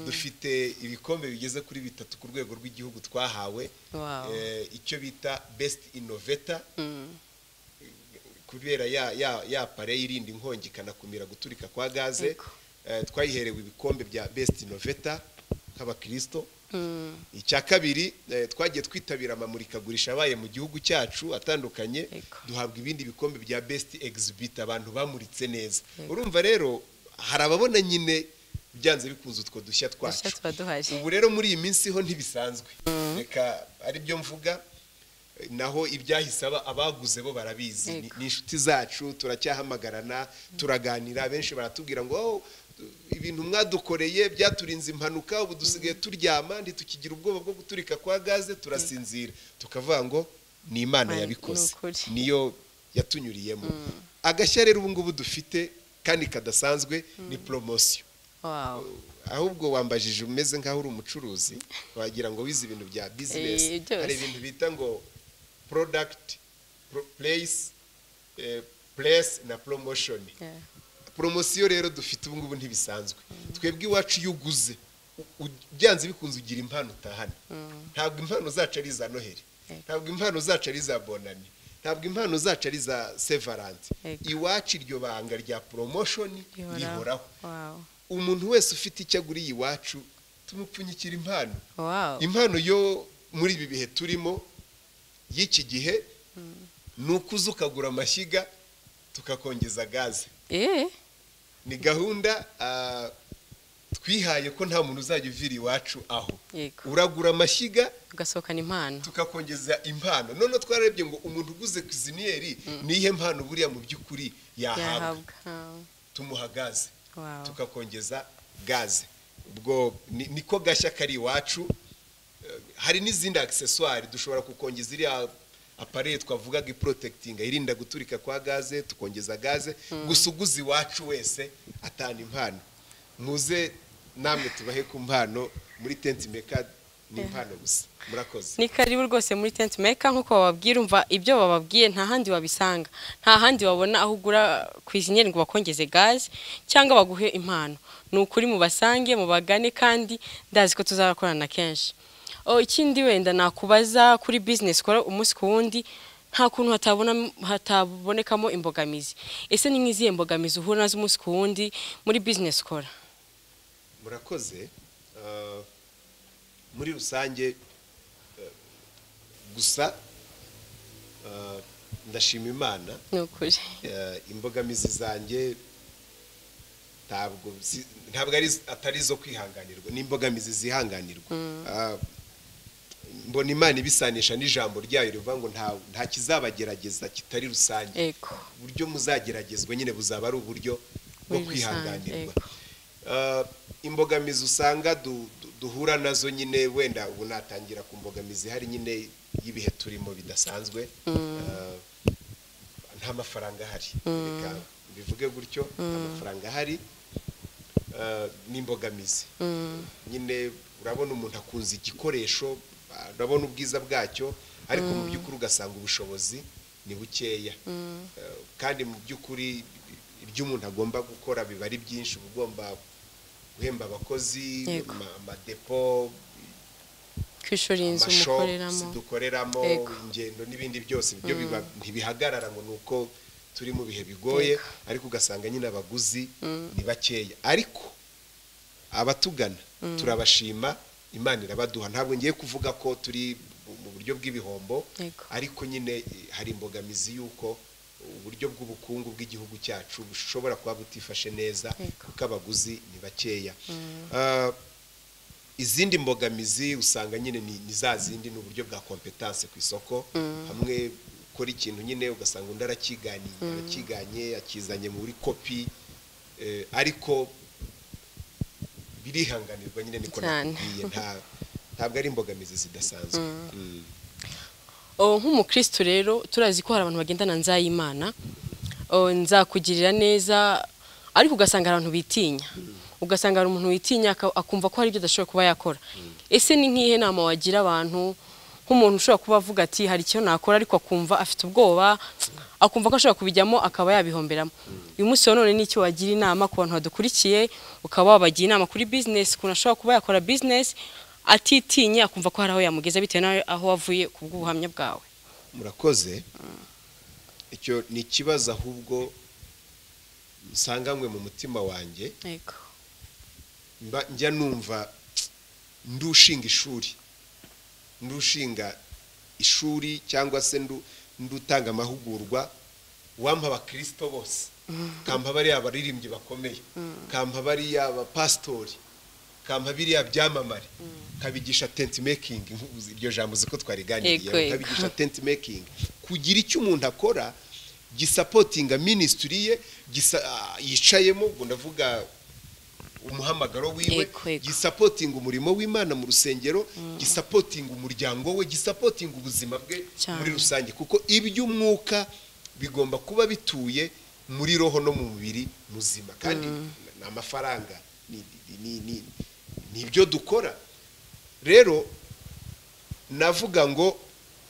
dufite ibikombe bigeze kuri bitatu ku rwego rw'igihugu twahawe Wow. eh, icyo bita best innovator Mm, kubera ya ya ya pare yirinda inkongi ikanakumira guturika kwa gaze Yego. eh, twayiherewe ibikombe bya best innovator nk'abakristo mm, icya kabiri eh, twagiye twitabira amamurikagurisha abaye mu gihugu cyacu atandukanye Yego. duhabwa ibindi bikombe bya best exhibit abantu bamuritse neza Yego. urumva rero hari ababona nyine byanze bikunze utwo dushya dushya twacu tuba duhari ubu rero muri iyi minsi ho ntibisanzwe reka aribyo mvuga eh, naho ibyahise aba- abaguze bo barabizi Ni- Yego. ni inshuti zacu turacyahamagarana turaganira benshi baratubwira ngo "Oh, ibintu mwadukoreye byaturinze impanuka ubu dusigaye turyama ntitukigira ubwoba bwo guturika kwa gaze turasinzira tukavuga ngo ni imana Imana, yabikoze ni ukuri." niyo yatunyuriyemo agashya rero ubu ngubu dufite kandi kadasanzwe ni poromosiyo wow ahubwo wambajije umeze nk'aho uri umucuruzi wagira ngo wize ibintu bya bizinesi Eh, byose. hari ibintu bita ngo porodagiti pureyisi puresi na poromoshoni Yeah. poromosiyo rero dufite ubu ngubu ntibisanzwe twebwe iwacu iyo uguze u- u- byanze bikunze ugira impano utahana ntabwo impano zacu ari iza noheli Yego. ntabwo impano zacu ari iza bonani ntabwo impano zacu ari iza sevaranti Yego. iwacu iryo banga rya poromoshoni rihoraho wow umuntu wese ufite icyo aguriye iwacu tumupfunyikira impano wow impano yo muri ibi bihe turimo y'iki gihe ni ukuza ukagura amashyiga tukakongeza gaze eh ni gahunda ah, twihaye ko nta muntu uzajya uvira iwacu aho yego uragura amashyiga ugasohokana impano tukakongeza impano noneho twarebye ngo umuntu uguze kuziniyeri niyihe mpano buriya mu by'ukuri yahabwa yahabwa Ah, tumuha gaze wow tukakongeza gaze ubwo ni- niko gashya kari iwacu Eh, hari n'izindi akiseswari dushobora kukongeza iriya apareye twavugaga iporotekitinga irinda guturika kwa gaze tukongeza gaze gusa uguze iwacu wese atana impano muze namwe tubahe ku mpano muri tenti meka ni impano gusa murakoze ni karibu rwose muri tenti meka nk'uko bababwira umva ibyo bababwiye nta handi wabisanga nta handi wabona aho ugura ku izinyeri ngo bakongeze gaze cyangwa baguhe impano ni ukuri mubasange mubagane kandi ndazi ko tuzakorana kenshi Oh, ikindi wenda nakubaza kuri bizinesi ukora umunsi ku wundi nta kuntu hatabona- hatabonekamo imbogamizi ese ni nk'izihe mbogamizi uhura nazo umunsi ku wundi muri bizinesi ukora murakoze eh, muri rusange eh, gusa eh, ndashima imana ni ukuri eh, imbogamizi zanjye ntabwo zi- ntabwo ari atari izo kwihanganirwa ni imbogamizi zihanganirwa Ah, mbona imana ibisanisha n'ijambo ryayo rivuga ngo nta nta kizabagerageza kitari rusange ego uburyo muzageragezwa nyine buzaba ari uburyo Muri bwo rusange, kwihanganirwa Eh, imbogamizi usanga du- du- duhura nazo nyine wenda ubu natangira ku mbogamizi hari nyine y'ibihe turimo bidasanzwe Eh, nta mafaranga ahari reka bivuge gutyo nta mafaranga ahari Eh, ni imbogamizi nyine urabona umuntu akunze igikoresho urabona ubwiza bwacyo ariko mu by'ukuri ugasanga ubushobozi ni bukeya Eh, kandi mu by'ukuri ibyo umuntu agomba gukora biba ari byinshi uba ugomba guhemba abakozi Yego. ama- amadepo kwishura inzu amashopusi mukoreramo dukoreramo Yego. ingendo n'ibindi byose byo biba- ntibihagarara ngo ni uko turi mu bihe bigoye Yego. ariko ugasanga nyine abaguzi ni bakeya ariko abatugana turabashima imana irabaduha ntabwo ngiye kuvuga ko turi mu buryo bw'ibihombo Yego. ariko nyine eh, hari imbogamizi y'uko uburyo bw'ubukungu bw'igihugu cyacu bushobora kuba butifashe neza Yego. kuko abaguzi ni bakeya Ah, izindi mbogamizi usanga nyine ni ni za zindi ni uburyo bwa kompetanse ku isoko hamwe ukora ikintu nyine ugasanga undi arakiganye arakiganye akizanye muri kopi eh, ariko birihanganirwa nyine niko Cyane. nakubwiye nta- ntabwo ari imbogamizi zidasanzwe Mm. Oh, nk'umukristo rero turazi ko hari abantu bagendana nzayimana Oh, nzakugirira neza ariko ugasanga hari abantu bitinya ugasanga hari umuntu witinya aka- akumva ko hari ibyo adashobora kuba yakora ese ni nk'ihe nama wagira abantu nk'umuntu ushobora kuba avuga ati hari icyo nakora ariko akumva afite ubwoba akumva ko ashobora kubijyamo akaba yabihomberamo uyu munsi wa none ni icyo wagira inama ku bantu badukurikiye ukaba wabagira inama kuri bizinesi ukuntu ashobora kuba yakora bizinesi atitinye akumva ko hari aho yamugeza bitewe n'aho wavuye ku bw'ubuhamya bwawe murakoze icyo ni ikibazo ahubwo nsanganywe mu mutima wanjye yego mba njya numva ndushinga ishuri ndushinga ishuri cyangwa se ndu- ndutanga amahugurwa wampa abakirisito bose kampa bariya abaririmbyi bakomeye kampa bariya abapasitori kampa biriya byamamare kabigisha tenti mekingi nk'ubu iryo jambo uzi ko Yego, twariganiriye yego. kabigisha tenti mekingi kugira icyo umuntu akora gisapotinga minisitiri ye gisa- ah, yicayemo ubwo ndavuga umuhamagaro wiwe Yego, yego. gisapotinga umurimo w'imana mu rusengero gisapotinga umuryango we gisapotinga ubuzima bwe Cyane. muri rusange kuko iby'umwuka bigomba kuba bituye muri roho no mu mubiri muzima kandi ni amafaranga ni- ni- ni- ni ibyo dukora rero navuga ngo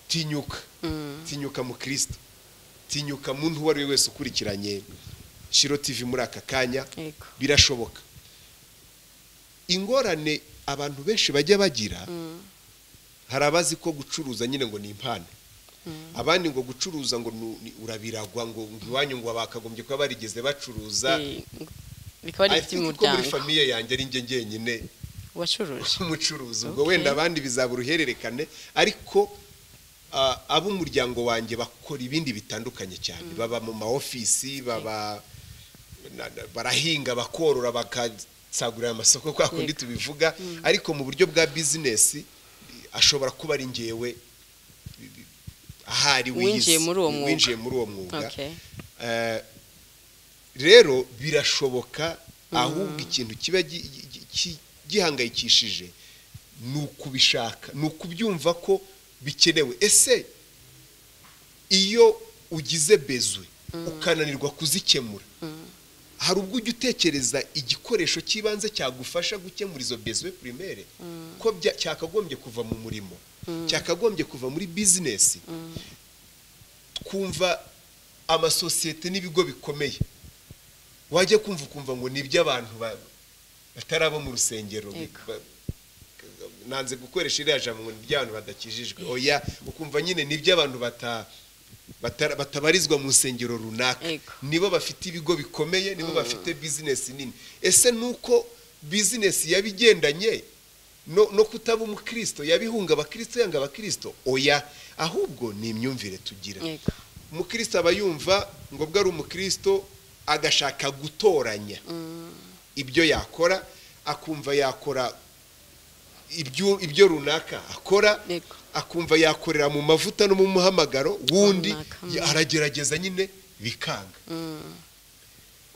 tinyuka tinyuka mu kirisito tinyuka muntu uwo ari we wese ukurikiranye shiro tv muri aka kanya Yego. birashoboka ingorane abantu benshi bajya bagira hari abazi ko gucuruza nyine ngo ni impano abandi ngo gucuruza ngo ni- ni- urabiragwa ngo ngo iwanyu ngo bakagombye kuba barigeze bacuruza Eh, bikaba ari I ibiti think ko muri muryango famiye yanjye ari njye njyenyine wacuruje umucuruzi ubwo Okay. wenda abandi bizaba uruhererekane ariko ah, ab'umuryango wanjye bakora ibindi bitandukanye cyane baba mu ma ofisi baba na- na- barahinga bakorora bakasagurira amasoko kwa kundi Yego. tubivuga ariko mu buryo bwa bizinesi ashobora kuba ari ngewe ahari wiyizi, Winjiye muri uwo mwuga. winjiye muri uwo mwuga Okay. Eh, rero birashoboka ahubwo ikintu kiba gi- gi- gi- gihangayikishije ni ukubishaka ni ukubyumva ko bikenewe ese iyo ugize bezwe ukananirwa kuzikemura hari ubwo ujya utekereza igikoresho cy'ibanze cyagufasha gukemura izo bezwe primaire ko bya- cyakagombye kuva mu murimo cyakagombye kuva muri bizinesi twumva amasosiyete n'ibigo bikomeye wajya kumva ukumva ngo ni iby'abantu ba- batari abo mu rusengero Yego. Ba- nanze gukoresha iriya jambo ngo ni iby'abantu badakijijwe oya ukumva nyine ni iby'abantu bata- bata- batabarizwa mu nsengero runaka Yego. nibo bafite ibigo bikomeye nibo bafite bizinesi nini ese nuko bizinesi yabigendanye no, no kutaba umukristo yabihunga abakristo yanga abakristo oya ahubwo ni imyumvire tugira Yego. umukristo aba yumva ngo bwo ari umukristo agashaka gutoranya ibyo yakora akumva yakora ibyo, ibyo runaka akora Yego. akumva yakorera mu mavuta no mu muhamagaro wundi Runaka, mm. ya- aragerageza nyine bikanga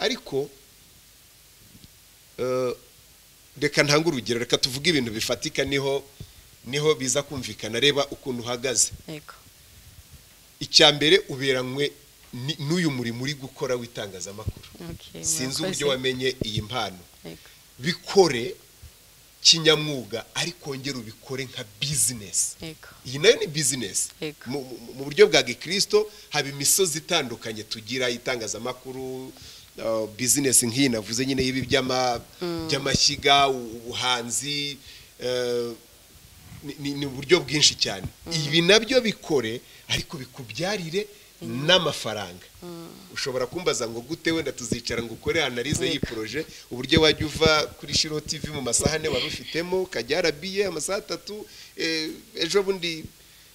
ariko eh, reka ntange urugero reka tuvuge ibintu bifatika niho niho biza kumvikana reba ukuntu uhagaze yego icya mbere uberanywe ni- n'uyu murimo uri gukora w'itangazamakuru Okay, sinzi murakoze. uburyo wamenye iyi mpano Yego. bikore kinyamwuga ariko wongere ubikore nka bizinesi Yego. iyi nayo ni bizinesi Yego. mu mu- mu buryo bwa gikristo haba imisozi itandukanye tugira itangazamakuru uh, bizinesi nk'iyi navuze nyine y'ibi by'ama- by'amashyiga u- ubuhanzi uh, ni- ni ni uburyo bwinshi cyane ibi nabyo bikore ariko bikubyarire n'amafaranga ushobora kumbaza ngo gute wenda tuzicara ngo ukore analize y'iyi poroje uburyo wajya uva kuri shiro tv mu masaha ane wari ufitemo ukajya arabiye amasaha atatu eh, ejo bundi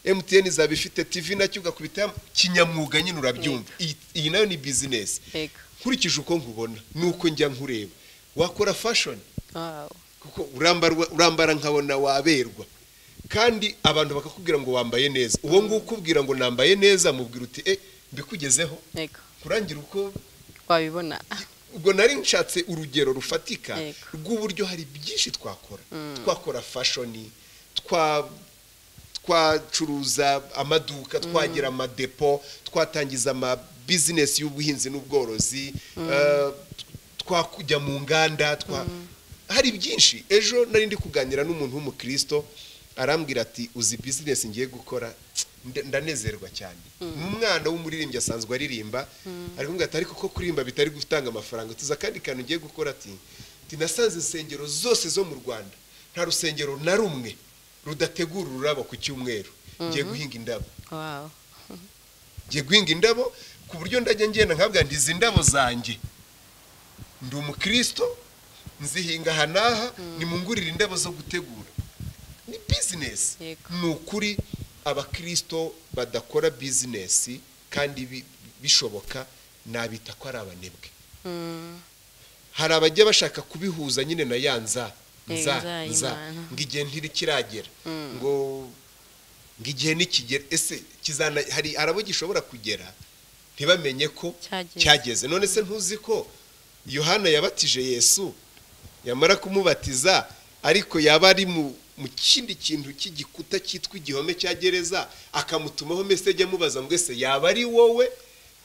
mtn izaba ifite tv nacyo ugakubita kinyamwuga nyine urabyumva Iyi- iyi nayo ni bizinesi Yego. nkurikije uko nkubona nuko njya nkureba wakora fashion Wow. kuko urambarwa- urambara nkabona waberwa kandi abantu bakakubwira ngo wambaye neza uwo nguwo ukubwira ngo nambaye neza mubwira uti e mbikugezeho Yego. kurangira uko wabibona ubwo nari nshatse urugero rufatika Yego. rw'uburyo hari byinshi twakora twakora fashoni twa twacuruza amaduka twagira amadepo twatangiza amabizinesi y'ubuhinzi n'ubworozi eh, twakujya mu nganda twa- hari byinshi ejo nari ndi kuganira n'umuntu w'umukristo arambwira ati uzi bizinesi ngiye gukora Nda- ndanezerwa cyane ni umwana w'umuririmbyi asanzwe aririmba ari kumbwira ati ariko ko kuririmba bitari gutanga amafaranga tuza akandi kantu ngiye gukora ati "Ati, nasanze insengero zose zo mu rwanda nta rusengero na rumwe rudategura ururabo ku cyumweru ngiye guhinga indabo wow. ngiye guhinga indabo ku buryo ndajya ngenda nkabwa nti izi ndabo zanjye ndi umukristo nzihinga aha n'aha nimungurire indabo zo gutegura ni bizinesi Yego. ni ukuri abakristo badakora bizinesi kandi bi- bishoboka nabita ko ari abanebwe Mm. hari abajya bashaka kubihuza nyine na ya nza Eh, nza nza nza y'Imana. ngo igihe ntirikiragera ngo ngo igihe nikigera ese kizana hari hari abo gishobora kugera ntibamenye ko Cyageze. cyageze none se ntuzi ko yohana yabatije yesu yamara kumubatiza ariko yaba ari mu mu kindi kintu cy'igikuta cyitwa igihome cya gereza akamutumaho meseje amubaza ngo ese yaba ari wowe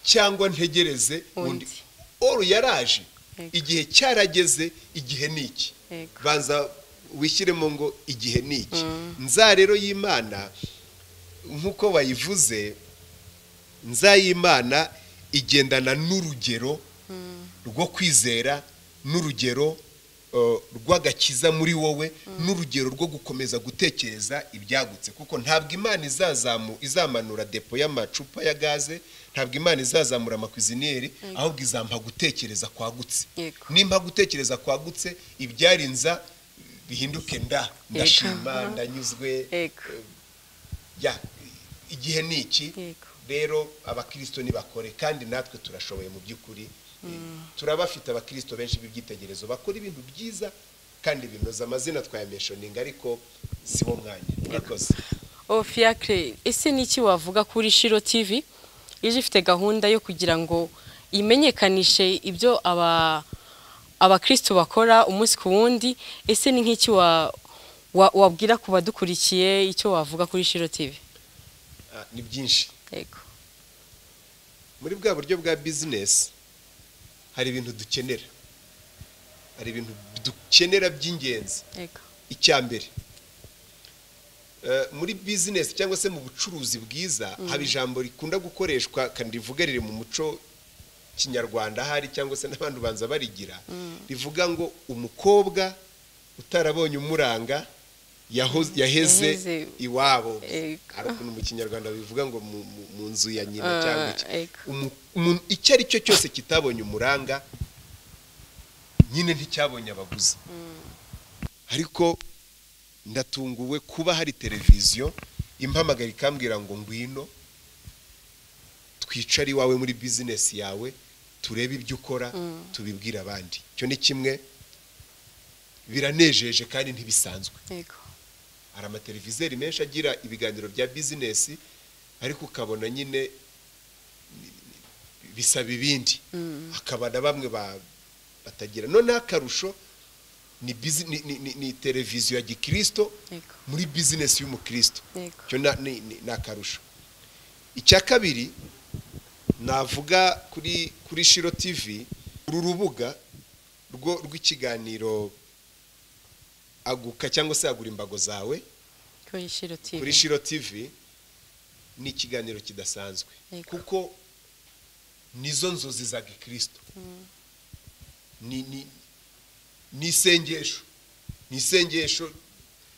cyangwa ntegereze undi Undi. oru yaraje Yego. igihe cyarageze igihe ni iki Yego. banza wishyiremo ngo igihe ni iki nza rero y'imana nk'uko wayivuze nza y'imana igendana n'urugero rwo kwizera n'urugero eh, rw'agakiza muri wowe n'urugero rwo gukomeza gutekereza ibyagutse kuko ntabwo imana izazamu izamanura depo y'amacupa ya gaze ntabwo imana izazamura amakwiziniyeri ahubwo izampa gutekereza kwagutse Yego. nimba gutekereza kwagutse ibyarinza bihinduke nda ndashima Yego. ndanyuzwe Yego. ya igihe ni iki Yego. rero abakristo ntibakore kandi natwe turashoboye mu by'ukuri turabafite abakristo benshi b'ibyitegerezo bakora ibintu byiza kandi binoza amazina twayameshoninga ariko si wo mwanya murakoze Oh, fiacre ese ni iki wavuga kuri shiro tv ije ifite gahunda yo kugira ngo imenyekanishe ibyo aba abakristo bakora umunsi ku wundi ese ni nk'iki wa, wa, wabwira ku badukurikiye icyo wavuga kuri shiro tv Ah, ni byinshi yego muri bwa buryo bwa bizinesi hari ibintu dukenera hari ibintu dukenera by'ingenzi Ego. icya mbere Eh, muri bizinesi cyangwa se mu bucuruzi bwiza haba ijambo rikunda gukoreshwa kandi rivuga riri mu muco kinyarwanda ahari cyangwa se n'abantu banza barigira rivuga ngo umukobwa utarabonye umuranga yaho- yaheze Yaheze. iwabo Ego. hari ukuntu mu kinyarwanda bivuga ngo mu- mu- mu nzu ya nyina cyangwa Ah, iki ego. Umu- umuntu icyo ari cyo cyose kitabonye umuranga nyine nticyabonye abaguzi ariko ndatunguwe kuba hari televiziyo impamagara ikambwira ngo ngwino twicare iwawe muri bizinesi yawe turebe ibyo ukora tubibwire abandi icyo ni kimwe biranejeje kandi ntibisanzwe yego hari amateleviziyo menshi agira ibiganiro bya bizinesi ariko ukabona nyine ni- ni- bisaba ibindi hakaba na bamwe ba- batagira noneho akarusho ni bizi- ni- ni- ni- ni televiziyo ya gikirisito yego muri bizinesi y'umukristo yego cyo na- ni ni- ni akarusho icya kabiri navuga kuri kuri shiro tv uru rubuga rwo rw'ikiganiro aguka cyangwa se agura imbago zawe kuri shiro tv kuri shiro tv ni ikiganiro kidasanzwe Yego. kuko nizo nzozi za gikristo ni ni ni isengesho ni isengesho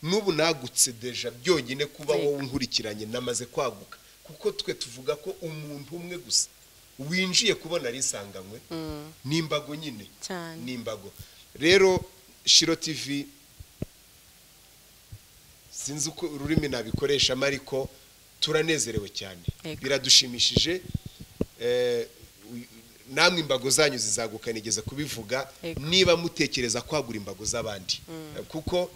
n'ubu nagutse deja byonyine kuba Yego. wowe unkurikiranye namaze kwaguka kuko twe tuvuga ko umuntu umwe gusa winjiye kubona ari insanganywe Mm, n'imbago nyine cyane n'imbago rero shiro tv sinzi uko ururimi nabikoreshamo ariko turanezerewe cyane Yego. biradushimishije Eh, uyu- namwe imbago zanyu zizaguka nigeze kubivuga Yego. niba mutekereza kwagura imbago z'abandi Eh, kuko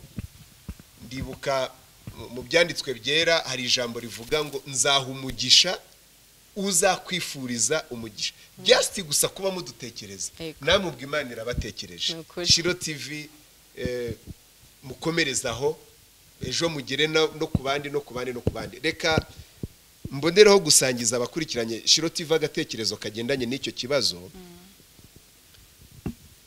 ndibuka mu- mu byanditswe byera hari ijambo rivuga ngo nzaha umugisha uzakwifuriza umugisha byasiti gusa kuba mudutekereza Yego. namwe ubwo imana irabatekereje Ni ukuri. shiro tv eh, mukomerezaho ejo mugere no no ku bandi no ku bandi no ku bandi reka mbonereho gusangiza abakurikiranye shiro tv agatekerezo kagendanye n'icyo kibazo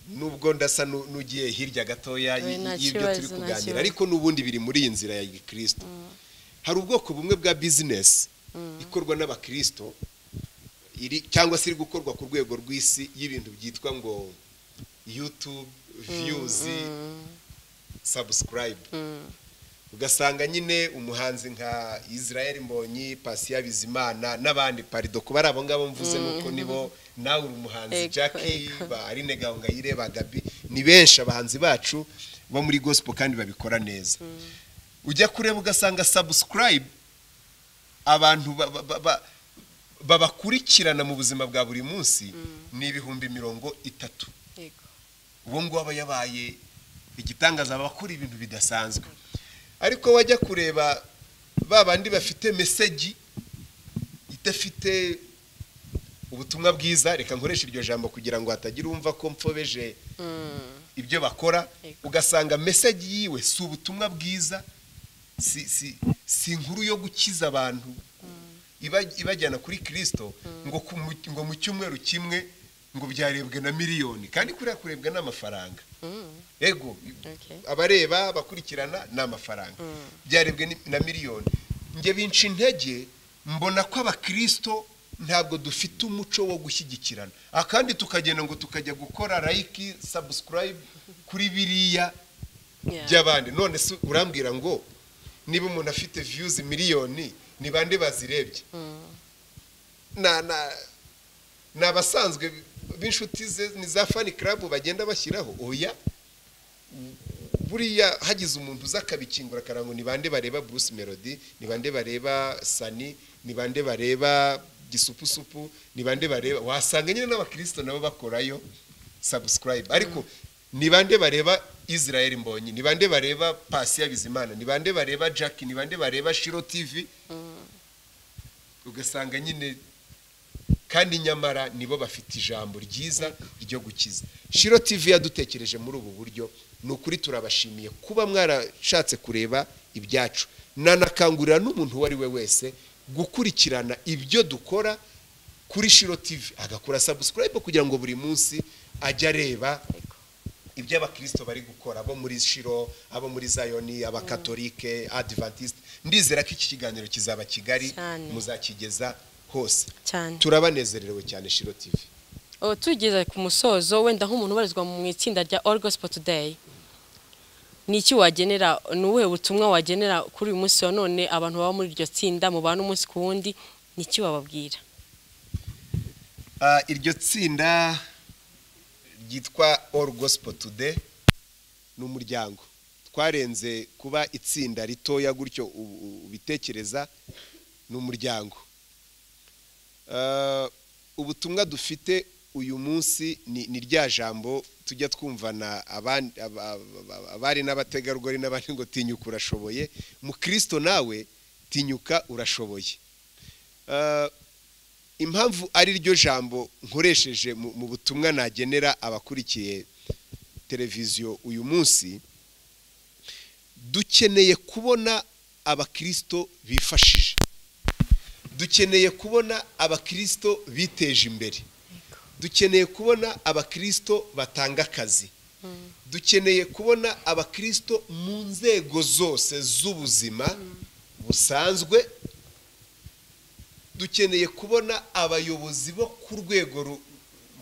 nubwo ndasa nu- n'ugiye hirya gatoya y- Oya, nta y'ibyo turi kibazo, nta kuganira kibazo. ariko n'ubundi biri muri iyi nzira ya gikristo hari ubwoko bumwe bwa bizinesi ikorwa n'abakristo iri cyangwa se iri gukorwa ku rwego rw'isi y'ibintu byitwa ngo yutube viyuzi sabusikarayibu ugasanga nyine umuhanzi nka israel mbonyi pasiya bizimana n'abandi parido kuba ari abo ngabo mvuze nuko nibo nawe uri umuhanzi Ego, jackie ego. ba aline gahongayire ba gabi ni benshi abahanzi bacu bo muri gospel kandi babikora neza ujya kureba ugasanga sabusikarayibu abantu ba- ba- ba- ba- babakurikirana mu buzima bwa buri munsi ni ibihumbi mirongo itatu yego uwo nguwo aba yabaye igitangaza aba akora ibintu bidasanzwe ariko wajya kureba ba bandi bafite meseji idafite ubutumwa bwiza reka nkoreshe iryo jambo kugira ngo hatagira uwumva ko mfobeje ibyo bakora Yego. ugasanga meseji yiwe si ubutumwa bwiza si si si inkuru yo gukiza abantu iba- ibajyana kuri kirisito ngo ku mu- ngo mu cyumweru kimwe ngo byarebwe na miliyoni kandi kuriya kurebwa n'amafaranga Mm, ego okay. abareba abakurikirana ni amafaranga byarebwe ni- na miliyoni njye binca intege mbona ko abakirisito ntabwo dufite umuco wo gushyigikirana aha kandi tukagenda ngo tukajya gukora layiki sabusikarayibu kuri biriya Yeah. by'abandi none se urambwira ngo niba umuntu afite viyuzi miliyoni ni bande bazirebye Na- na- ni abasanzwe b'inshuti ze ni za fani karabu bagenda bashyiraho oya buriya hagize umuntu uza akabikingura akara ngo ni bande bareba bruce melody ni bande bareba sani ni bande bareba gisupusupu ni bande bareba wasanga nyine n'abakirisito nabo bakorayo sabusikarayibu ariko ni bande bareba israel mbonyi ni bande bareba pasiya bizimana ni bande bareba jack ni bande bareba shiro tv ugasanga nyine kandi nyamara nibo bafite ijambo ryiza ryo gukiza shiro tv yadutekereje muri ubu buryo ni ukuri turabashimiye kuba mwarashatse kureba ibyacu nanakangurira n'umuntu uwo ari we wese gukurikirana ibyo dukora kuri shiro tv agakora sabusikarayibu kugira ngo buri munsi ajya areba ibyo abakirisito bari gukora abo muri shiro abo muri zayoni abakatolike adivantisite ndizera ko iki kiganiro kizaba kigali Cyane. muzakigeza hose cyane turabanezerewe cyane shiro tivi ubu tugeze ku musozo wenda nk'umuntu ubarizwa mu itsinda rya all gospel today ni iki wagenera ni ubuhe butumwa wagenera kuri uyu munsi wa none abantu baba muri iryo tsinda mubana umunsi ku wundi ni iki wababwira Ah, iryo tsinda ryitwa all gospel today ni umuryango twarenze kuba itsinda ritoya gutyo u- u- ubitekereza ni umuryango Ah, ubutumwa dufite uyu munsi ni ni rya jambo tujya twumvana aban- aba- aba- abari n'abategarugori n'abandi ngo tinyuka urashoboye mu kirisito nawe tinyuka urashoboye Ah, impamvu ari ryo jambo nkoresheje mu mu butumwa nagenera abakurikiye televiziyo uyu munsi dukeneye kubona abakirisito bifashije dukeneye kubona abakirisito biteje imbere dukeneye kubona abakirisito batanga akazi dukeneye kubona abakirisito mu nzego zose z'ubuzima busanzwe dukeneye kubona abayobozi bo ku rwego ru-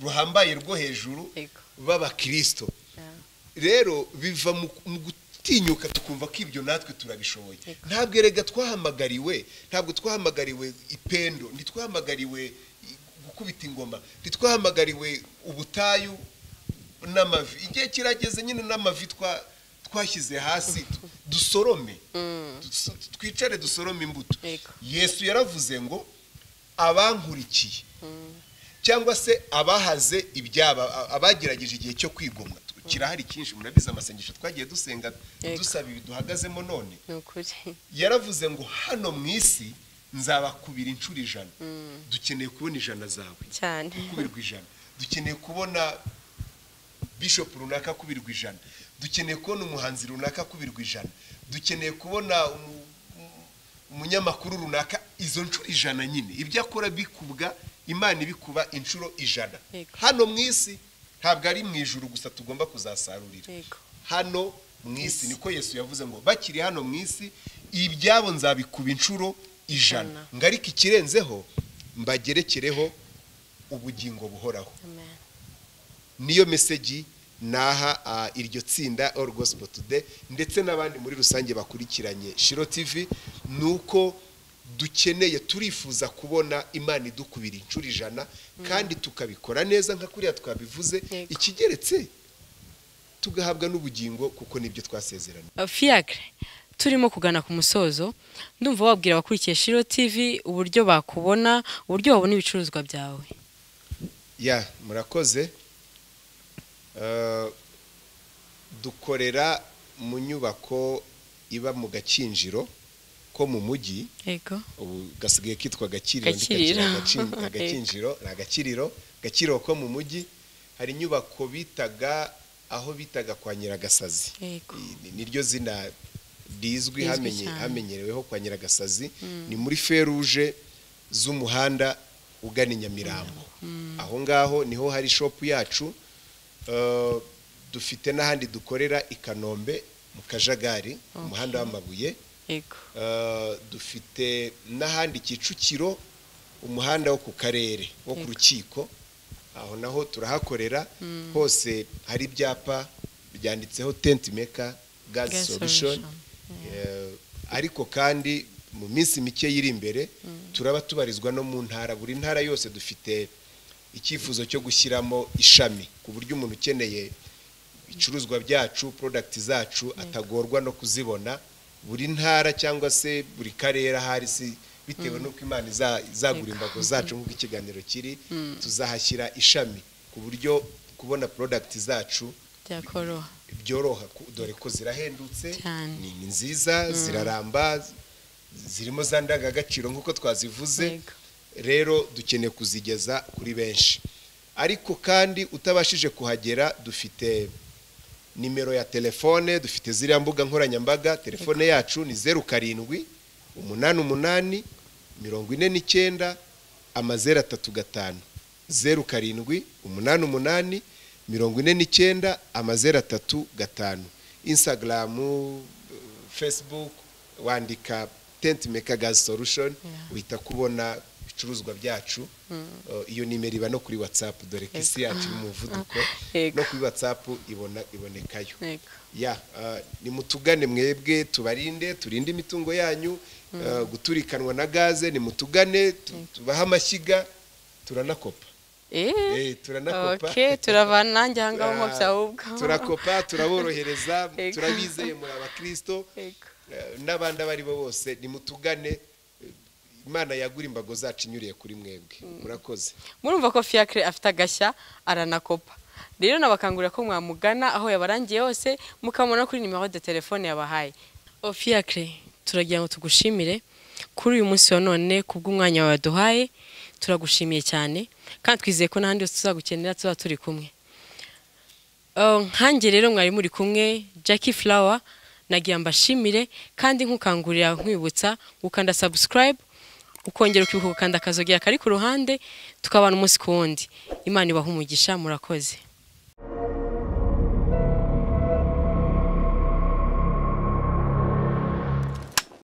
ruhambaye rwo hejuru Yego. b'abakirisito rero biva mu mu gutinyuka tukumva ko ibyo natwe turabishoboye ntabwo erega twahamagariwe ntabwo twahamagariwe ipendo ntitwahamagariwe i- gukubita ingoma ntitwahamagariwe ubutayu n'amavi igihe kirageze nyine n'amavi twa- twashyize hasi tu- dusorome Duso- twicare dusorome imbuto Yego. yesu yaravuze ngo abankurikiye cyangwa se abahaze ibyaba a- abagerageje igihe cyo kwigomwa Tu- kirahari cyinshi murabizi amasengesho twagiye dusenga Yego. dusaba ibi duhagazemo none ni ukuri yaravuze ngo hano mu isi nzabakubira inshuro ijana dukeneye kubona ijana zawe cyane kubirwa ijana dukeneye kubona bishop runaka kubirwa ijana dukeneye kubona umuhanzi runaka kubirwa ijana dukeneye kubona umu- umu- umunyamakuru runaka izo nshuro ijana nyine ibyo akora bikubwa imana ibikuba inshuro ijana Yego. hano mu isi ntabwo ari mu ijuru gusa tugomba kuzasarurira yego hano mu isi niko yesu yavuze ngo bakiri hano mu isi ibyabo nzabikuba inshuro ijana Ijana. ngo ariko ikirenzeho mbagerekereho ubugingo buhoraho amen niyo meseji naha ah, iryo tsinda All Gospel Today ndetse n'abandi muri rusange bakurikiranye Shiro TV ni uko dukeneye turifuza kubona imana idukubira inshuro ijana kandi tukabikora neza nka kuriya twabivuze Yego. ikigeretse tugahabwa n'ubugingo kuko nibyo twasezeranye fiacre turimo kugana ku musozo ndumva wabwira abakurikiye shiro tv uburyo bakubona uburyo babona ibicuruzwa byawe ya murakoze Eh, dukorera mu nyubako iba mu gakinjiro ko mu mujyi yego ubu gasigaye kitwa gakiriro Gakiriro. ndikakira Agacin- agakinjiro ni agakiriro gakiriro ko mu mujyi hari inyubako bitaga aho bitaga kwa nyiragasazi yego Ni- ni- niryo zina rizwi Rizwi hamenye- cyane. hamenyereweho kwa nyiragasazi ni muri feruje z'umuhanda ugana i nyamirambo aho ngaho niho hari shopu yacu Eh, dufite n'ahandi dukorera i kanombe mu kajagari umuhanda w'amabuye yego Uh, dufite n'ahandi kicukiro umuhanda wo ku karere wo ku rukiko aho naho turahakorera hose hari ibyapa byanditseho tent maker gas Gas solution solution, Eh, ariko kandi mu minsi mike yiri imbere turaba tubarizwa no mu ntara buri ntara yose dufite icyifuzo cyo gushyiramo ishami ku buryo umuntu ukeneye ibicuruzwa byacu product zacu atagorwa no kuzibona buri ntara cyangwa se buri karere ahari si bitewe n'uko imana iza- izagura imbago zacu nk'uko ikiganiro kiri tuzahashyira ishami ku buryo kubona product zacu byakoroha byoroha ku- dore ko zirahendutse Cyane. ni ni nziza ziraramba z- zirimo za ndangagaciro nk'uko twazivuze Yego. rero dukeneye kuzigeza kuri benshi ariko kandi utabashije kuhagera dufite nimero ya telefone dufite ziriya mbuga nkoranyambaga telefone yacu ni zeru karindwi umunani umunani mirongo ine n'icyenda amazeru atatu gatanu zeru karindwi umunani umunani mirongo ine n'icyenda amazeru atatu gatanu insagaramu fesibuku wandika tenti meka gazi solushoni uhita kubona ibicuruzwa byacu iyo nimero iba no kuri watsapu dore ko isi yacu iri mu muvuduko no kuri watsapu ibonekayo nimutugane mwebwe tubarinde turinde imitungo yanyu guturikanwa na gaze nimutugane tubahe amashyiga turanakopa turanakopa turavana nanjye aha ngaha mu byawe ubwawe turakopa turaborohereza turabizeye muri abakirisito n'abandi abo ari bo bose nimutugane imana yagura imbago zacu inyuriye kuri mwebwe murakoze murumva ko fiyakire afite agashya aranakopa rero nabakangurira ko mwamugana aho yabarangiye hose mukabona kuri nimero de telefone yabahaye fiyakire turagira ngo tugushimire kuri uyu munsi wa none kubw'umwanya waduhaye turagushimiye cyane kandi twizeye ko n'ahandi hose tuzagukenera tuba turi kumwe nkange rero mwari muri kumwe Jackie Flower nagira mbashimire kandi nkukangurira nkwibutsa gukanda subscribe ukongera ukanda akazogera kari ku ruhande tukabana umunsi ku wundi imana ibaha umugisha murakoze